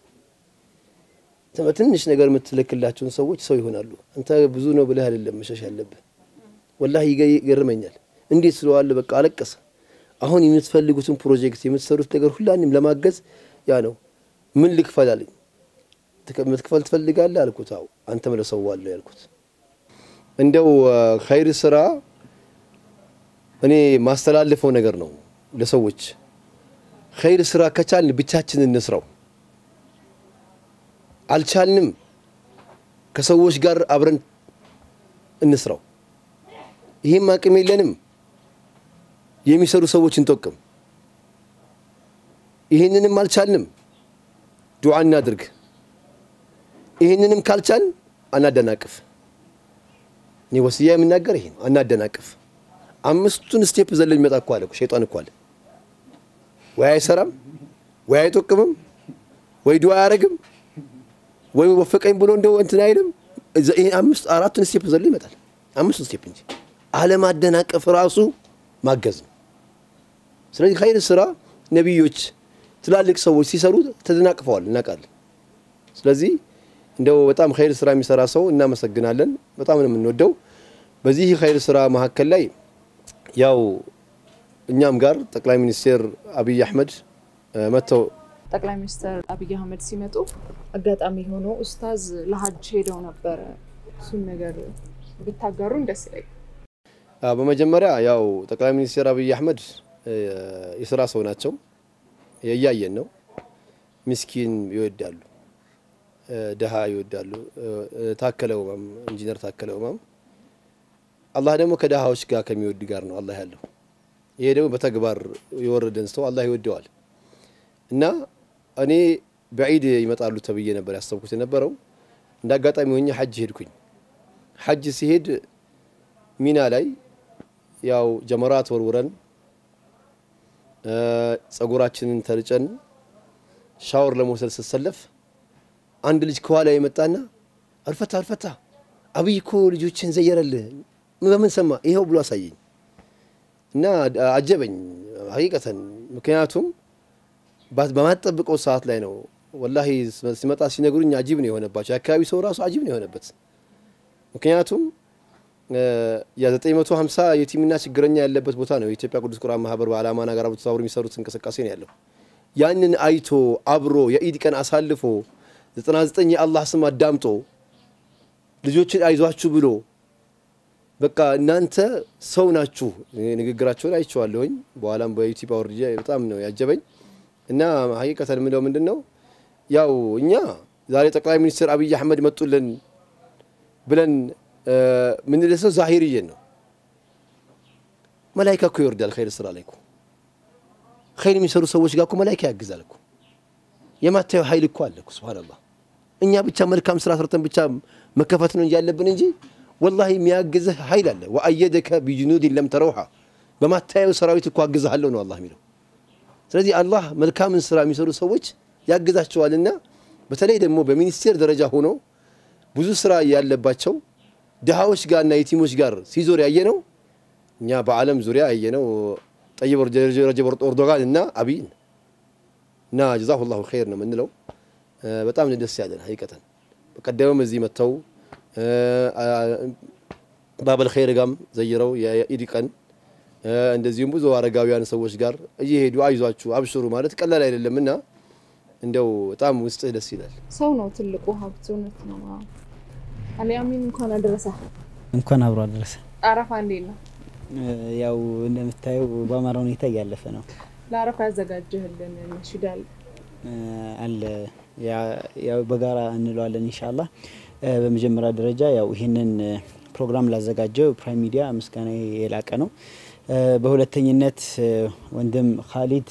በትንሽ ነገር የምትልክላቸውን ሰዎች ሰው ይሆናሉ። አንተ ብዙ ነው ብለህ አይደለም መሸሽ ያለብህ። ወላሂ ይገርመኛል። እንዴት ስለዋለ በቃ አለቀሰ። አሁን የምትፈልጉትን ፕሮጀክት የምትሰሩት ነገር ሁላንም ለማገዝ ያ ነው። ምን ልክፈል አለኝ። ምትክፈል ትፈልጋለህ አልኩት። አዎ አንተ መለሰዋለሁ ያልኩት። እንደው ኸይር ስራ እኔ ማስተላልፈው ነገር ነው ለሰዎች ኸይር ስራ ከቻልን ብቻችንን እንስራው፣ አልቻልንም ከሰዎች ጋር አብረን እንስራው። ይህም አቅም የለንም የሚሰሩ ሰዎች እንጠቅም። ይህንንም አልቻልንም ዱዓ እናድርግ። ይህንንም ካልቻልን አናደናቅፍ። እኔ ወስያ የምናገር ይሄ ነው፣ አናደናቅፍ። አምስቱን ስቴፕ ዘሎ የሚመጣ እኮ አለ ሸይጣን እኮ አለ። ወይ አይሰራም፣ ወይ አይጠቅምም፣ ወይ ዱዓ አያደርግም፣ ወይ ወፈቀኝ ብሎ እንደው እንትን አይልም። አምስት አራቱን ስቴፕ ዘሎ ይመጣል። አምስቱን ስቴፕ እንጂ አለማደናቀፍ ራሱ ማገዝ ነው። ስለዚህ ኸይር ስራ ነቢዮች፣ ትላልቅ ሰዎች ሲሰሩ ተደናቅፈዋል፣ እናውቃለን። ስለዚህ እንደው በጣም ኸይር ስራ የሚሰራ ሰው እናመሰግናለን። በጣም ነው የምንወደው። በዚህ ኸይር ስራ መካከል ላይ ያው እኛም ጋር ጠቅላይ ሚኒስትር አብይ አህመድ መጥተው ጠቅላይ ሚኒስትር አብይ አህመድ ሲመጡ አጋጣሚ ሆኖ ኡስታዝ ለሀጅ ሄደው ነበረ። እሱን ነገር ብታጋሩን ደስ ይለኛል። በመጀመሪያ ያው ጠቅላይ ሚኒስትር አብይ አህመድ የስራ ሰው ናቸው። እያየን ነው። ምስኪን ይወዳሉ፣ ድሃ ይወዳሉ። ታከለ ኡማም ኢንጂነር ታከለ ኡማም አላህ ደግሞ ከድሃዎች ጋር ከሚወድ ጋር ነው አላህ ያለው። ይሄ ደግሞ በተግባር የወረደን ሰው አላህ ይወደዋል። እና እኔ በዒድ ይመጣሉ ተብዬ ነበር ያሰብኩት የነበረው። እንደ አጋጣሚ ሆኜ ሐጅ ሄድኩኝ። ሐጅ ሲሄድ ሚና ላይ ያው ጀመራት ወርውረን ጸጉራችንን ተልጨን ሻወር ለመውሰድ ስሰለፍ አንድ ልጅ ከኋላ የመጣና አልፈታ አልፈታ አብይ እኮ ልጆችን ዘየረልህ በምን ሰማ ይኸው ብሎ አሳየኝ እና አጀበኝ ሀቂቀተን። ምክንያቱም በማትጠብቀው ሰዓት ላይ ነው ወላሂ ሲመጣ ሲነግሩኝ አጂብ ነው የሆነባቸው። የአካባቢ ሰው ራሱ አጂብ ነው የሆነበት። ምክንያቱም የ950 የቲምና ችግረኛ ያለበት ቦታ ነው የኢትዮጵያ ቅዱስ ቁርአን ማህበር በአላማና ጋር ተባብሮ የሚሰሩት እንቅስቃሴ ነው ያለው። ያንን አይቶ አብሮ የኢድ ቀን አሳልፎ 99 የአላህ ስም አዳምጦ ልጆችን አይዟችሁ ብሎ በቃ እናንተ ሰው ናችሁ። ንግግራቸውን አይቼዋለሁኝ። በኋላም በዩቲዩብ አውርጄ በጣም ነው ያጀበኝ እና ሀቂቀተን የምለው ምንድን ነው ያው እኛ ዛሬ ጠቅላይ ሚኒስትር አብይ አህመድ መጡልን ብለን ምንደሰው ዛሂርዬን ነው። መላይካ እኮ ይወርዳል ኸይር ስራ ላይ እኮ ኸይር የሚሰሩ ሰዎች ጋር እኮ መላይካ ያግዛል እኮ የማታየው ኃይል እኮ አለ እኮ ሱብሃነላህ። እኛ ብቻ መልካም ስራ ሰርተን ብቻ መከፈት ነው እንጂ ያለብን እንጂ ወላሂ የሚያግዝህ ኃይል አለ። ወአየደከ ቢጅኑድን ለም ተረውሃ በማታየው ሰራዊት እኮ አግዝሃለሁ ነው አላህ የሚለው። ስለዚህ አላህ መልካምን ስራ የሚሰሩ ሰዎች ያግዛቸዋልና በተለይ ደግሞ በሚኒስቴር ደረጃ ሆኖ ብዙ ስራ ያለባቸው ድሃዎች ጋርና የቲሞች ጋር ሲዞር ያየ ነው። እኛ በዓለም ዙሪያ ያየ ነው ጠይብ ረጀብ ኤርዶጋን እና አብይን እና ጀዛሁ ላሁ ኸይር ነው የምንለው። በጣም ደስ ያለን ሀቂቀተን በቀደምም እዚህ መጥተው ባበል ኸይር ጋም ዘይረው የኢድ ቀን እንደዚሁም ብዙ አረጋውያን ሰዎች ጋር እየሄዱ አይዟችሁ አብሽሩ ማለት ቀላል አይደለም እና እንደው በጣም ውስጥህ ደስ ይላል። ሰው ነው ትልቁ ሀብት። እውነት ነው። አሊያሚን እንኳን አደረሰ። እንኳን አብሮ አደረሰ። አረፋ እንዴት ነው? ያው እንደምታየው በአማራ ሁኔታ እያለፈ ነው ለአረፋ ያዘጋጀህልን ነሽዳ አለ አለ ያው በጋራ እንለዋለን ኢንሻአላህ። በመጀመሪያ ደረጃ ያው ይህንን ፕሮግራም ላዘጋጀው ፕራይም ሚዲያ ምስጋና የላቀ ነው። በሁለተኝነት ወንድም ካሊድ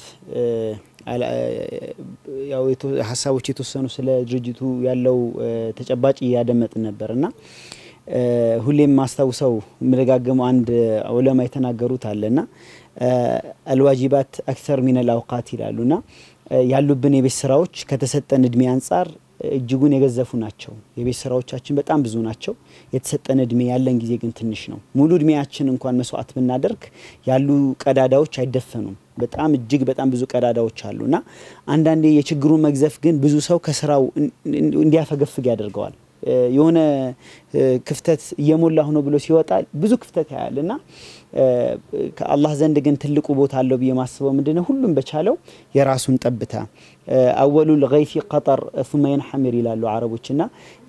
ያው ሀሳቦች የተወሰኑ ስለ ድርጅቱ ያለው ተጨባጭ እያደመጥን ነበር እና ሁሌም ማስታውሰው የምደጋገመው አንድ ዑለማ የተናገሩት አለና አልዋጂባት አክተር ሚነል አውቃት ይላሉና ያሉብን የቤት ስራዎች ከተሰጠን እድሜ አንጻር እጅጉን የገዘፉ ናቸው። የቤት ስራዎቻችን በጣም ብዙ ናቸው። የተሰጠን እድሜ ያለን ጊዜ ግን ትንሽ ነው። ሙሉ እድሜያችን እንኳን መስዋዕት ብናደርግ ያሉ ቀዳዳዎች አይደፈኑም። በጣም እጅግ በጣም ብዙ ቀዳዳዎች አሉ እና አንዳንዴ የችግሩ መግዘፍ ግን ብዙ ሰው ከስራው እንዲያፈገፍግ ያደርገዋል። የሆነ ክፍተት እየሞላሁ ነው ብሎ ሲወጣ ብዙ ክፍተት ያያል እና ከአላህ ዘንድ ግን ትልቁ ቦታ አለው ብዬ ማስበው ምንድነው ሁሉም በቻለው የራሱን ጠብታ አወሉል ገይፊ ቀጠር ሱመ የንሐሚር ይላሉ አረቦች እና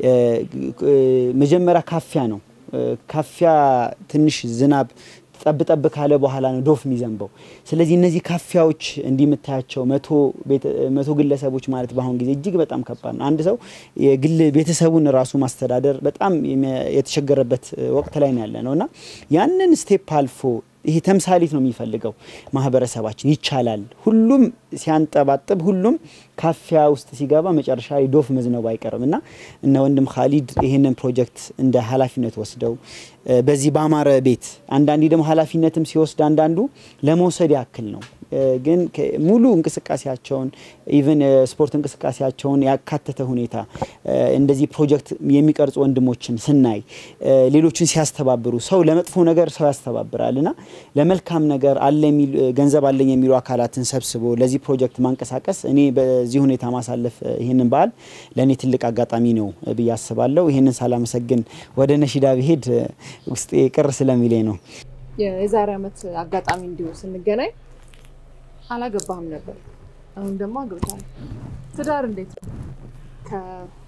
መጀመሪያ ካፊያ ነው ካፊያ ትንሽ ዝናብ ጠብ ጠብ ካለ በኋላ ነው ዶፍ የሚዘንበው። ስለዚህ እነዚህ ካፊያዎች እንዲህ የምታያቸው መቶ ግለሰቦች ማለት በአሁን ጊዜ እጅግ በጣም ከባድ ነው። አንድ ሰው የግል ቤተሰቡን ራሱ ማስተዳደር በጣም የተቸገረበት ወቅት ላይ ነው ያለ ነው እና ያንን ስቴፕ አልፎ ይሄ ተምሳሌት ነው የሚፈልገው ማህበረሰባችን። ይቻላል። ሁሉም ሲያንጠባጥብ፣ ሁሉም ካፊያ ውስጥ ሲገባ መጨረሻ ላይ ዶፍ መዝነቡ አይቀርም እና እነ ወንድም ካሊድ ይህንን ፕሮጀክት እንደ ኃላፊነት ወስደው በዚህ በአማረ ቤት አንዳንዴ ደግሞ ኃላፊነትም ሲወስድ አንዳንዱ ለመውሰድ ያክል ነው ግን ሙሉ እንቅስቃሴያቸውን ኢቨን ስፖርት እንቅስቃሴያቸውን ያካተተ ሁኔታ እንደዚህ ፕሮጀክት የሚቀርጹ ወንድሞችን ስናይ ሌሎችን ሲያስተባብሩ ሰው ለመጥፎ ነገር ሰው ያስተባብራል እና ለመልካም ነገር አለ ገንዘብ አለኝ የሚሉ አካላትን ሰብስቦ ለዚህ ፕሮጀክት ማንቀሳቀስ እኔ በዚህ ሁኔታ ማሳለፍ ይህንን በዓል ለእኔ ትልቅ አጋጣሚ ነው ብዬ አስባለሁ። ይህንን ሳላመሰግን ወደ ነሺዳ ብሄድ ውስጤ ቅር ስለሚለኝ ነው። የዛሬ ዓመት አጋጣሚ እንዲሁ ስንገናኝ አላገባህም ነበር። አሁን ደግሞ አግብታል። ትዳር እንዴት ነው?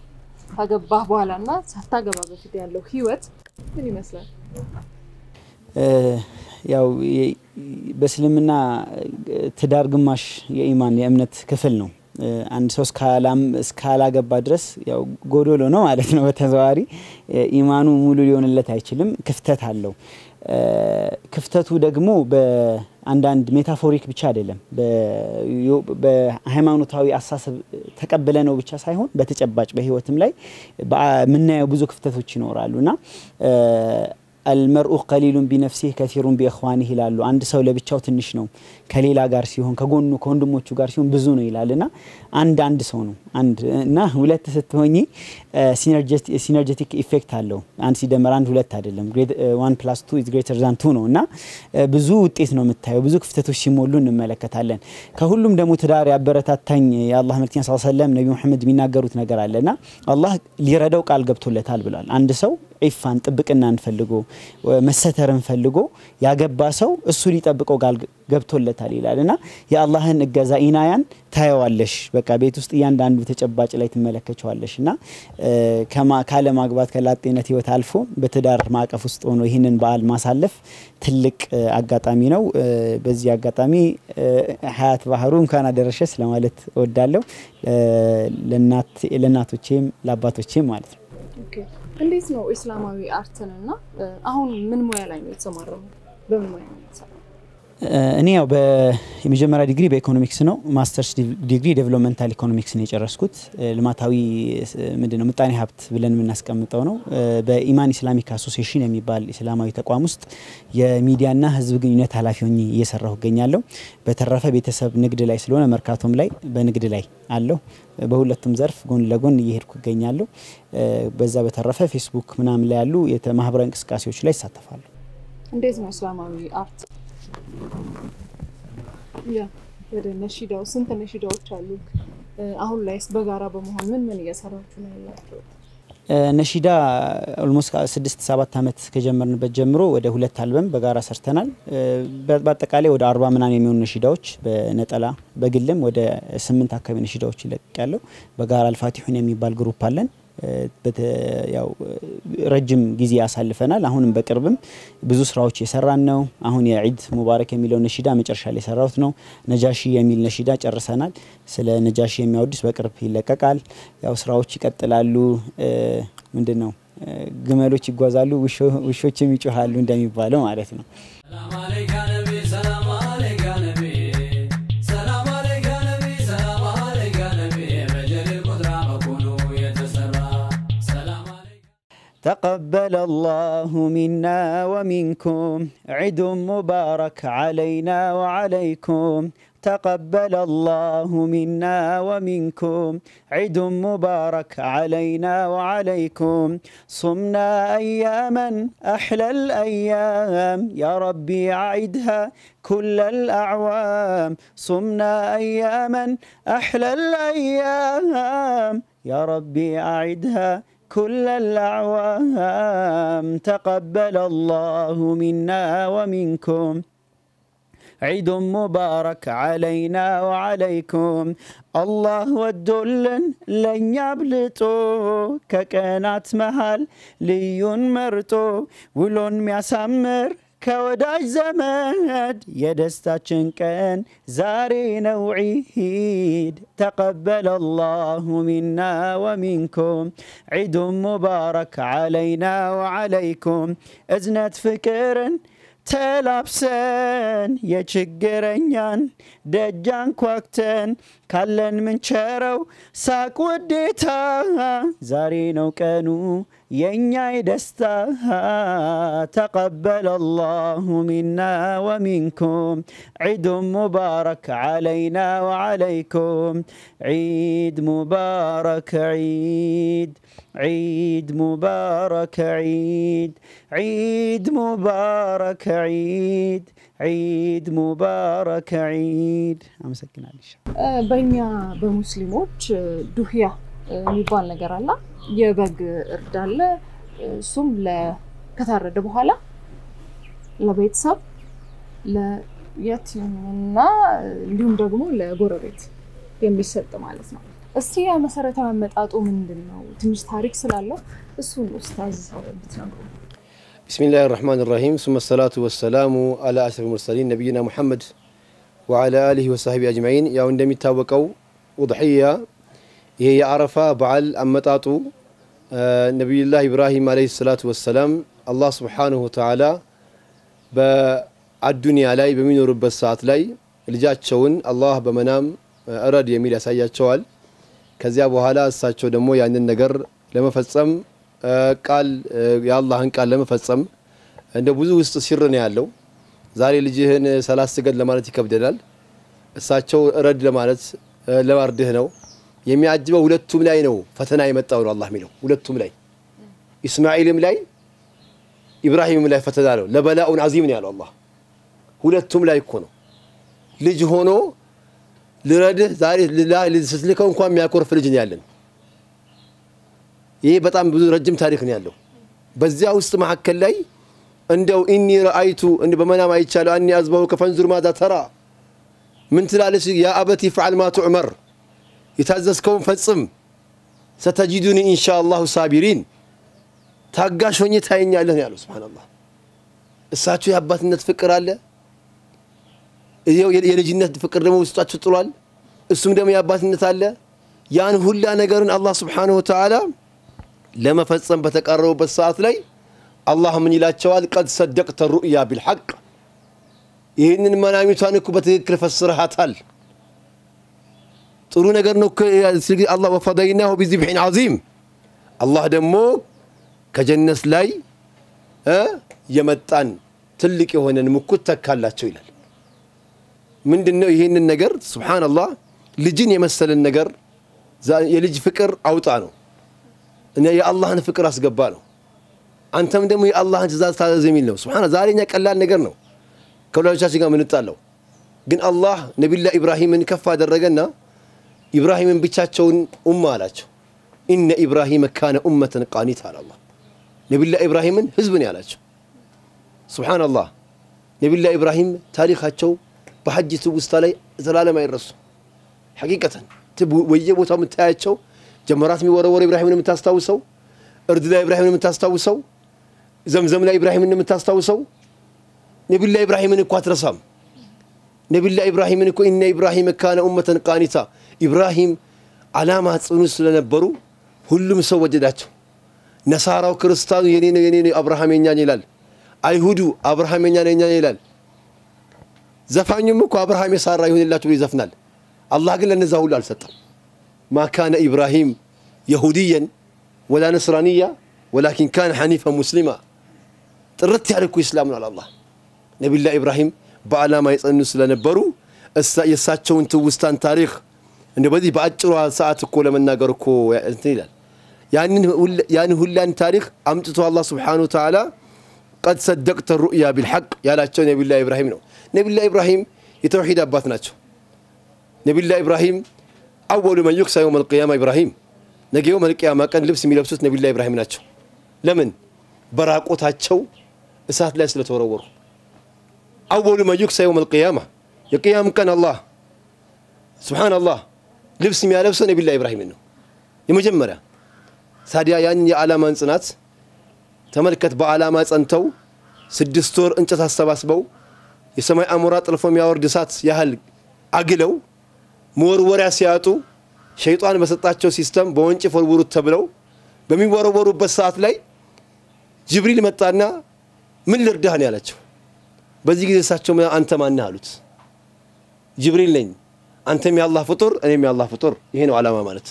ካገባህ በኋላ እና ሳታገባ በፊት ያለው ህይወት ምን ይመስላል? ያው በእስልምና ትዳር ግማሽ የኢማን የእምነት ክፍል ነው። አንድ ሰው እስካላገባ ድረስ ያው ጎዶሎ ነው ማለት ነው። በተዘዋዋሪ ኢማኑ ሙሉ ሊሆንለት አይችልም፣ ክፍተት አለው። ክፍተቱ ደግሞ በአንዳንድ ሜታፎሪክ ብቻ አይደለም። በሃይማኖታዊ አሳሰብ ተቀብለ ነው ብቻ ሳይሆን በተጨባጭ በህይወትም ላይ የምናየው ብዙ ክፍተቶች ይኖራሉ እና አልመርኡ ቀሊሉን ቢነፍሲህ ከሲሩን ቢእኽዋኒህ ይላሉ። አንድ ሰው ለብቻው ትንሽ ነው፣ ከሌላ ጋር ሲሆን ከጎኑ ከወንድሞቹ ጋር ሲሆን ብዙ ነው ይላል እና አንድ አንድ ሰው ነው አንድ እና ሁለት ስትሆኚ ሲነርጀቲክ ኢፌክት አለው። አንድ ሲደመር አንድ ሁለት አይደለም። ዋን ፕላስ ቱ ኢዝ ግሬተር ዛን ቱ ነው እና ብዙ ውጤት ነው የምታየው። ብዙ ክፍተቶች ሲሞሉ እንመለከታለን። ከሁሉም ደግሞ ትዳር ያበረታታኝ የአላህ መልክተኛ ስ ሰለም ነቢ ሙሐመድ የሚናገሩት ነገር አለ እና አላህ ሊረዳው ቃል ገብቶለታል ብሏል። አንድ ሰው ዒፋን ጥብቅናን ፈልጎ መሰተርን ፈልጎ ያገባ ሰው እሱ ሊጠብቀው ቃል ገብቶለታል ይላል እና የአላህን እገዛ ኢናያን ታየዋለሽ። በቃ ቤት ውስጥ እያንዳንዱ ተጨባጭ ላይ ትመለከቸዋለሽ እና ካለ ማግባት ከላጤነት ህይወት አልፎ በትዳር ማዕቀፍ ውስጥ ሆኖ ይህንን በዓል ማሳለፍ ትልቅ አጋጣሚ ነው። በዚህ አጋጣሚ ሀያት ባህሩ እንኳን አደረሸስ ለማለት እወዳለሁ። ለእናቶቼም ለአባቶቼም ማለት ነው። እንዴት ነው ኢስላማዊ አርትንና አሁን ምን ሙያ ላይ ነው የተሰማረው? በምን ሙያ ነው የተሰራው? እኔ ያው የመጀመሪያ ዲግሪ በኢኮኖሚክስ ነው። ማስተርስ ዲግሪ ዴቨሎፕመንታል ኢኮኖሚክስ ነው የጨረስኩት። ልማታዊ ምንድን ነው ምጣኔ ሀብት ብለን የምናስቀምጠው ነው። በኢማን ኢስላሚክ አሶሲዬሽን የሚባል ኢስላማዊ ተቋም ውስጥ የሚዲያና ህዝብ ግንኙነት ኃላፊ ሆኜ እየሰራሁ እገኛለሁ። በተረፈ ቤተሰብ ንግድ ላይ ስለሆነ መርካቶም ላይ በንግድ ላይ አለሁ። በሁለቱም ዘርፍ ጎን ለጎን እየሄድኩ እገኛለሁ። በዛ በተረፈ ፌስቡክ ምናምን ላይ ያሉ ማህበራዊ እንቅስቃሴዎች ላይ ይሳተፋሉ። እንዴት ነው እስላማዊ አርት ያ ወደ ነሺዳው ስንት ነሺዳዎች አሉ? አሁን ላይስ በጋራ በመሆን ምን ምን እየሰራችሁ ነው ያላችሁ? ነሺዳ ኦልሞስት ስድስት ሰባት ዓመት ከጀመርንበት ጀምሮ ወደ ሁለት አልበም በጋራ ሰርተናል። በአጠቃላይ ወደ አርባ ምናምን የሚሆኑ ነሺዳዎች በነጠላ በግልም ወደ ስምንት አካባቢ ነሺዳዎች ይለቅ ያለው በጋራ አልፋቲሑን የሚባል ግሩፕ አለን። ያው ረጅም ጊዜ ያሳልፈናል። አሁንም በቅርብም ብዙ ስራዎች የሰራን ነው። አሁን የዒድ ሙባረክ የሚለው ነሺዳ መጨረሻ ላይ የሰራሁት ነው። ነጃሺ የሚል ነሺዳ ጨርሰናል። ስለ ነጃሺ የሚያወድስ በቅርብ ይለቀቃል። ያው ስራዎች ይቀጥላሉ። ምንድን ነው ግመሎች ይጓዛሉ፣ ውሾችም ይጮሃሉ እንደሚባለው ማለት ነው። تقبل الله منا ومنكم عيد مبارك علينا وعليكم تقبل الله منا ومنكم عيد مبارك علينا وعليكم صمنا أياما أحلى الأيام يا ربي أعدها كل الأعوام صمنا أياما أحلى الأيام يا ربي أعدها كل الأعوام تقبل الله منا ومنكم عيد مبارك علينا وعليكم الله ወዶልን ለእኛ አብልጦ ከቀናት መሃል ልዩን መርጦ ውሎን ሚያሳምር ከወዳጅ ዘመድ የደስታችን ቀን ዛሬ ነው ዒድ ተቀበለ አላሁ ሚና ወሚንኩም ዒዱን ሙባረክ ዓለይና ወዓለይኩም እዝነት ፍቅርን ተላብሰን የችግረኛን ደጃን ኳክተን ካለን ምንቸረው ሳቅ ውዴታ ዛሬ ነው ቀኑ የእኛ የደስታ ተቀበለ አላሁ ሚና ወሚንኩም ዒዱን ሙባረክ ዓለይና ወዓለይኩም ዒድ ሙባረክ ዒድ عيد مبارك عيد عيد مبارك عيد عيد مبارك عيد አመሰግናለሁ። በእኛ በሙስሊሞች ዱህያ የሚባል ነገር አለ። የበግ እርድ አለ። እሱም ከታረደ በኋላ ለቤተሰብ ለየቲምና እንዲሁም ደግሞ ለጎረቤት የሚሰጥ ማለት ነው። እስቲ መሰረታዊ አመጣጡ ምንድን ነው? ትንሽ ታሪክ ስላለው እሱን ኡስታዝ ብትነግሩ። بسم الله الرحمن الرحيم ثم الصلاة والسلام على أشرف المرسلين نبينا محمد وعلى آله وصحبه أجمعين يا عندما يتوقعوا وضحية هي የአረፋ በዓል አመጣጡ ነቢዩላህ ኢብራሂም አለይሂ ሰላቱ ወሰላም አላህ ስብሓንሁ ተዓላ በአዱንያ ላይ በሚኖሩበት ሰዓት ላይ ልጃቸውን አላህ በመናም እረድ የሚል ያሳያቸዋል። ከዚያ በኋላ እሳቸው ደግሞ ያንን ነገር ለመፈጸም ቃል የአላህን ቃል ለመፈጸም እንደ ብዙ ውስጥ ሲር ነው ያለው። ዛሬ ልጅህን ሰላት ስገድ ለማለት ይከብደናል። እሳቸው እረድ ለማለት ለማርድህ ነው የሚያጅበው። ሁለቱም ላይ ነው ፈተና የመጣው ነው አላህ የሚለው ሁለቱም ላይ ኢስማኤልም ላይ ኢብራሂምም ላይ ፈተና ነው። ለበላኡን አዚም ነው ያለው አላህ። ሁለቱም ላይ እኮ ነው ልጅ ሆኖ ልረድህ ዛሬ ስትልከው እንኳን የሚያኮርፍ ልጅ ነው ያለን። ይሄ በጣም ብዙ ረጅም ታሪክ ነው ያለው። በዚያ ውስጥ መካከል ላይ እንደው ኢኒ ረአይቱ እንደ በመናም አይቻለሁ አኒ አዝበሁ ከፈንዙር ማዛ ተራ ምን ትላለች? ያ አበቲ ፍዓል ማ ቱዕመር የታዘዝከውን ፈጽም፣ ሰተጂዱኒ ኢንሻ አላሁ ሳቢሪን ታጋሽ ሆኜ ታየኛለህ ነው ያለው። ሱብሓነላህ እሳቸው የአባትነት ፍቅር አለ የልጅነት ፍቅር ደግሞ ውስጣቸው ጥሏል። እሱም ደግሞ የአባትነት አለ። ያን ሁላ ነገርን አላህ ስብሓነሁ ወተዓላ ለመፈጸም በተቃረቡበት ሰዓት ላይ አላህ ምን ይላቸዋል? ቀድ ሰደቅተ ሩእያ ቢልሐቅ ይህንን መናሚቷን እኮ በትክክል ፈስረሃታል። ጥሩ ነገር ነው። አላህ ወፈደይናሁ ቢዚብሒን ዓዚም አላህ ደግሞ ከጀነት ላይ የመጣን ትልቅ የሆነን ምኩት ተካላቸው ይላል። ምንድን ነው ይህንን ነገር? ሱብሓነላህ ልጅን የመሰለን ነገር የልጅ ፍቅር አውጣ ነው እና የአላህን ፍቅር አስገባ ነው። አንተም ደግሞ የአላህን ትእዛዝ ታዘዝ የሚል ነው። ሱብሓነ ዛሬ እኛ ቀላል ነገር ነው ከወላጆቻችን ጋር ምንጣለው፣ ግን አላህ ነቢዩላህ ኢብራሂምን ከፍ አደረገና ኢብራሂምን ብቻቸውን ኡማ አላቸው። ኢነ ኢብራሂመ ካነ ኡመተን ቃኒት አለ አላህ። ነቢዩላህ ኢብራሂምን ህዝብን ያላቸው ሱብሓነላህ። ነቢዩላህ ኢብራሂም ታሪካቸው በሐጅ ትውስታ ላይ ዘላለም አይረሱ። ሐቂቀተን ወየቦታው የምታያቸው ጀመራት የሚወረወረ ኢብራሂምን የምታስታውሰው፣ እርድ ላይ ኢብራሂምን የምታስታውሰው፣ ዘምዘም ላይ ኢብራሂምን የምታስታውሰው። ነቢዩላህ ኢብራሂምን እኮ አትረሳም። ነቢዩላህ ኢብራሂምን እኮ ኢነ ኢብራሂም ካነ ኡመተን ቃኒታ ኢብራሂም አላማ ጽኑ ስለነበሩ ሁሉም ሰው ወደዳቸው። ነሳራው ክርስቲያኑ የኔ ነው የኔ ነው አብርሃም የኛ ይላል። አይሁዱ አብርሃም የኛ ነው የኛ ይላል። ዘፋኙም እኮ አብርሃም የሳራ ይሁንላችሁ ብሎ ይዘፍናል። አላህ ግን ለነዛ ሁሉ አልሰጠም። ማካነ ኢብራሂም የሁድየን ወላ ነስራንያ ወላኪን ካነ ሐኒፈን ሙስሊማ ጥርት ያለ እኮ ኢስላም ነው አላህ። ነቢዩላህ ኢብራሂም በዓላማ የጸኑ ስለነበሩ የእሳቸውን ትውስታን ታሪክ እንደ በዚህ በአጭሯ ሰዓት እኮ ለመናገር እኮ እንትን ይላል። ያን ሁላን ታሪክ አምጥቶ አላህ ስብሓነሁ ወተዓላ ቀድ ሰደቅተ ሩእያ ቢልሐቅ ያላቸው ነቢዩላህ ኢብራሂም ነው። ነቢዩላህ ኢብራሂም የተውሒድ አባት ናቸው። ነቢዩላህ ኢብራሂም አወሉ መን ዩክሳ የውም አልቅያማ ኢብራሂም ነገ የውም አልቅያማ ቀን ልብስ የሚለብሱት ነቢዩላህ ኢብራሂም ናቸው። ለምን? በራቆታቸው እሳት ላይ ስለተወረወሩ። አወሉ መን ዩክሳ የውም አልቅያማ የቅያም ቀን አላህ ሱብሓነላህ ልብስ የሚያለብሰው ነቢዩላህ ኢብራሂምን ነው የመጀመሪያ። ታዲያ ያንን የዓላማን ጽናት ተመልከት። በዓላማ ጸንተው ስድስት ወር እንጨት አሰባስበው የሰማይ አሞራ ጥልፎ የሚያወርድ እሳት ያህል አግለው መወርወሪያ ሲያጡ ሸይጣን በሰጣቸው ሲስተም በወንጭፍ ወርውሩት ተብለው በሚወረወሩበት ሰዓት ላይ ጅብሪል መጣና ምን ልርዳህ ነው ያላቸው። በዚህ ጊዜ እሳቸው አንተ ማነህ አሉት። ጅብሪል ነኝ፣ አንተም የአላህ ፍጡር እኔም የአላህ ፍጡር። ይሄ ነው ዓላማ ማለት።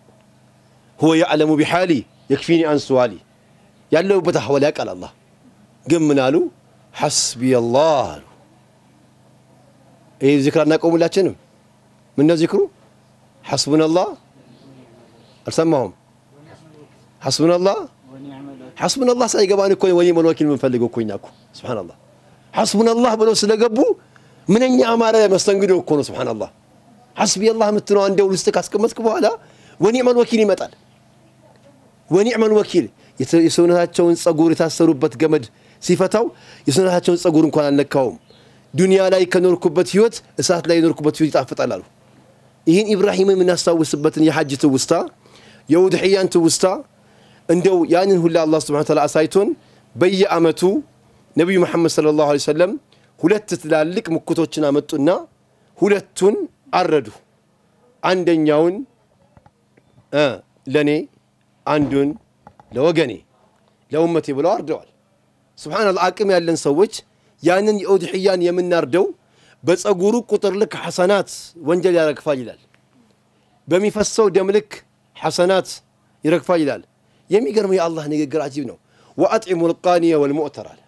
ሁወ ያዕለሙ ቢሓሊ የክፊኒ አን ሱዋሊ ያለሁበት አህዋል ያውቃል አላህ። ግን ምን አሉ? ሐስቢየላህ አሉ። ይህ ዚክር አናቆሙላችንም? ምነው ዚክሩ? ሐስቡነላህ አልሰማሁም። ሐስቡነላህ ሐስቡነላህ ሳይገባን እኮ ወኒዕመል ወኪል የምንፈልገው እኮ እኛ እኮ ሱብሓነላህ። ሐስቡነላህ ብለው ስለገቡ ምንኛ አማረ መስተንግዶ እኮ ነው። ሱብሓነላህ ሐስቢየላህ የምትለው አንዴው ውስጥ ካስቀመጥክ በኋላ ወኒዕመል ወኪል ይመጣል። ወኒዕመል ወኪል የሰውነታቸውን ጸጉር የታሰሩበት ገመድ ሲፈታው የሰውነታቸውን ጸጉር እንኳን አልነካውም። ዱንያ ላይ ከኖርኩበት ህይወት እሳት ላይ የኖርኩበት ህይወት ይጣፍጣል አሉ። ይህን ኢብራሂምን የምናስታውስበትን የሐጅ ትውስታ የውድሕያን ትውስታ እንደው ያንን ሁላ አላህ ስብሐነ ወተዓላ አሳይቶን በየአመቱ ነቢዩ መሐመድ ሰለላሁ ዐለይሂ ወሰለም ሁለት ትላልቅ ሙክቶችን አመጡና ሁለቱን አረዱ። አንደኛውን እ ለእኔ አንዱን ለወገኔ ለኡመቴ ብለው አርደዋል። ስብሓንላህ አቅም ያለን ሰዎች ያንን የኡድሕያን የምናርደው በፀጉሩ ቁጥር ልክ ሐሰናት ወንጀል ያረግፋል ይላል። በሚፈሰው ደም ልክ ሐሰናት ይረግፋል ይላል። የሚገርመው የአላህ ንግግር አጂብ ነው። ወአጥዒሙ ልቃኒየ ወልሙዕተር አለ።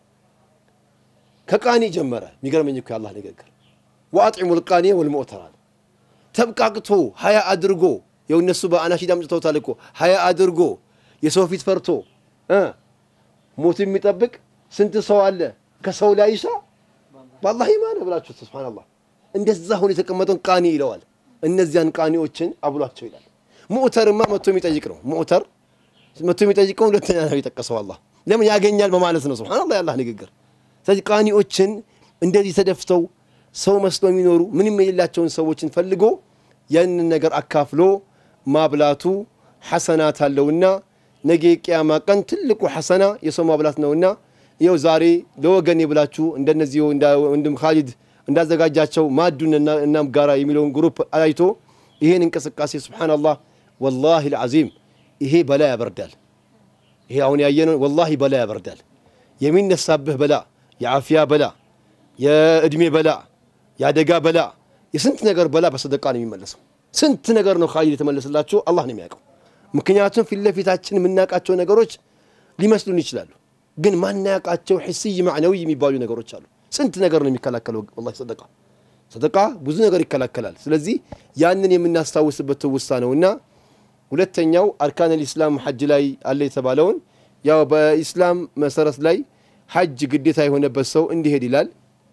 ከቃኒ ጀመረ። የሚገርመኝ እኮ የአላህ ንግግር ወአጥዒሙ ልቃኒየ ወልሙዕተር አለ። ተብቃቅቶ ሀያ አድርጎ የው እነሱ በአናሺድ አምጥተውታል እኮ ሀያ አድርጎ የሰው ፊት ፈርቶ እ ሞት የሚጠብቅ ስንት ሰው አለ ከሰው ላይ ይሻ በአላህ ኢማን ብላችሁ ስብሓንላህ እንደዛ ሆኖ የተቀመጠውን ቃኒ ይለዋል። እነዚያን ቃኒዎችን አብሏቸው ይላል። ሙዕተርማ መጥቶ የሚጠይቅ ነው። ሙዕተር መጥቶ የሚጠይቀው ሁለተኛ ነው የጠቀሰው አላህ ለምን ያገኛል በማለት ነው። ስብሓንላህ የአላህ ንግግር። ስለዚህ ቃኒዎችን እንደዚህ ተደፍተው ሰው መስሎ የሚኖሩ ምንም የሌላቸውን ሰዎችን ፈልጎ ያንን ነገር አካፍሎ ማብላቱ ሐሰናት አለውና ነገ ቅያማ ቀን ትልቁ ሐሰና የሰው ማብላት ነውና ይኸው ዛሬ ለወገኔ ብላችሁ እንደነዚህ ወንድም ካሊድ እንዳዘጋጃቸው ማዱን እናም ጋራ የሚለውን ግሩፕ አይቶ ይሄን እንቅስቃሴ ስብሓንላህ ወላሂ ልዓዚም ይሄ በላ ያበርዳል። ይሄ አሁን ያየነው ወላሂ በላ ያበርዳል። የሚነሳብህ በላ፣ የዓፊያ በላ፣ የእድሜ በላ፣ የአደጋ በላ፣ የስንት ነገር በላ በሰደቃ ነው የሚመለሰው። ስንት ነገር ነው ካሊድ የተመለሰላቸው አላህ ነው የሚያውቀው። ምክንያቱም ፊት ለፊታችን የምናውቃቸው ነገሮች ሊመስሉን ይችላሉ፣ ግን ማናውቃቸው ሕስይ ማዕነዊ የሚባሉ ነገሮች አሉ። ስንት ነገር ነው የሚከላከለው ወላሂ ሰደቃ ሰደቃ ብዙ ነገር ይከላከላል። ስለዚህ ያንን የምናስታውስበት ትውስታ ነውና ሁለተኛው አርካን ልኢስላም ሐጅ ላይ አለ የተባለውን ያው በኢስላም መሰረት ላይ ሐጅ ግዴታ የሆነበት ሰው እንዲሄድ ይላል።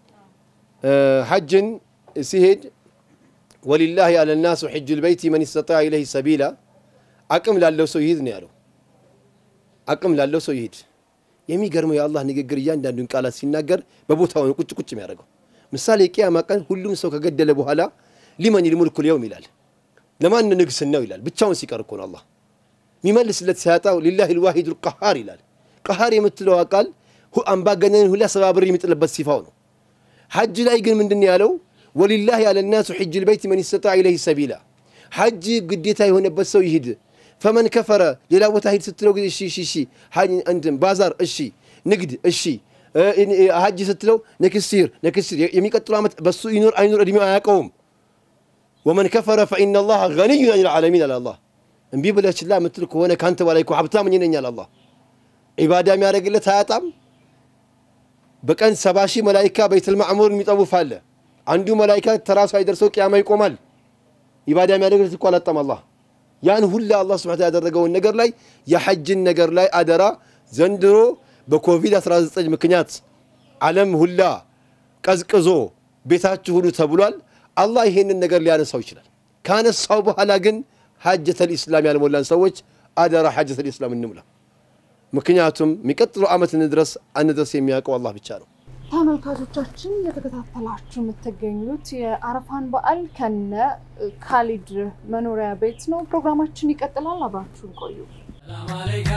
ሐጅን ሲሄድ ወሊላህ አለ ናሱ ሕጁ ልበይቲ መን ስተጣዕ ኢለይህ ሰቢላ አቅም ላለው ሰው ይሂድ ነው ያለው። አቅም ላለው ሰው ይሂድ። የሚገርመው የአላህ ንግግር እያንዳንዱን ቃላት ሲናገር በቦታው ነው ቁጭ ቁጭ የሚያደርገው። ምሳሌ ቅያማ ቀን ሁሉም ሰው ከገደለ በኋላ ሊመን ልሙልኩ ልየውም ይላል። ለማን ንግስናው ይላል። ብቻውን ሲቀር እኮ ነው አላህ የሚመልስለት ሲያጣው ሊላህ ልዋሂድ ልቀሃር ይላል። ቀሃር የምትለዋ ቃል አምባገነንን ሁላ ሰባብር የሚጥልበት ሲፋው ነው። ሐጅ ላይ ግን ምንድን ያለው ወሊላህ ያለ ናሱ ሕጅ ልበይት መን ስተጣዕ ኢለይህ ሰቢላ ሐጅ ግዴታ የሆነበት ሰው ይሂድ። ፈመን ከፈረ ሌላ ቦታ ሂድ ስትለው ጊዜ እሺ እሺ እሺ እንትን ባዛር እሺ ንግድ እሺ ሐጅ ስትለው ነክስር ነክስር የሚቀጥለው ዓመት በሱ ይኑር አይኑር እድሜው አያውቀውም። ወመን ከፈረ ፈኢነ ላህ ገኒዩን አን ልዓለሚን አለ አላህ። እምቢ ብለህ ችላ የምትል ከሆነ ከአንተ በላይ እኮ ሀብታም እኔ ነኝ አለ አላህ። ዒባዳ የሚያደርግለት አያጣም። በቀን ሰባ ሺህ መላይካ በይተል ማዕሙር የሚጠውፍ አለ። አንዱ መላይካ ተራሱ አይደርሰው ቅያማ ይቆማል። ኢባዳ የሚያደርግለት እኮ አላጣም አላህ። ያን ሁላ አላህ ስብሐ ያደረገውን ነገር ላይ የሐጅን ነገር ላይ አደራ ዘንድሮ በኮቪድ-19 ምክንያት ዓለም ሁላ ቀዝቅዞ ቤታችሁ ሁሉ ተብሏል። አላህ ይሄንን ነገር ሊያነሳው ይችላል። ካነሳው በኋላ ግን ሐጀተል ኢስላም ያልሞላን ሰዎች አደራ ሐጀተል ኢስላም እንሙላ። ምክንያቱም የሚቀጥለው ዓመት እንድረስ አንድረስ የሚያውቀው አላህ ብቻ ነው። ተመልካቾቻችን የተከታተላችሁ የምትገኙት የአረፋን በዓል ከነ ካሊድ መኖሪያ ቤት ነው። ፕሮግራማችን ይቀጥላል። አብራችሁን ቆዩ። ሰላም አለይከ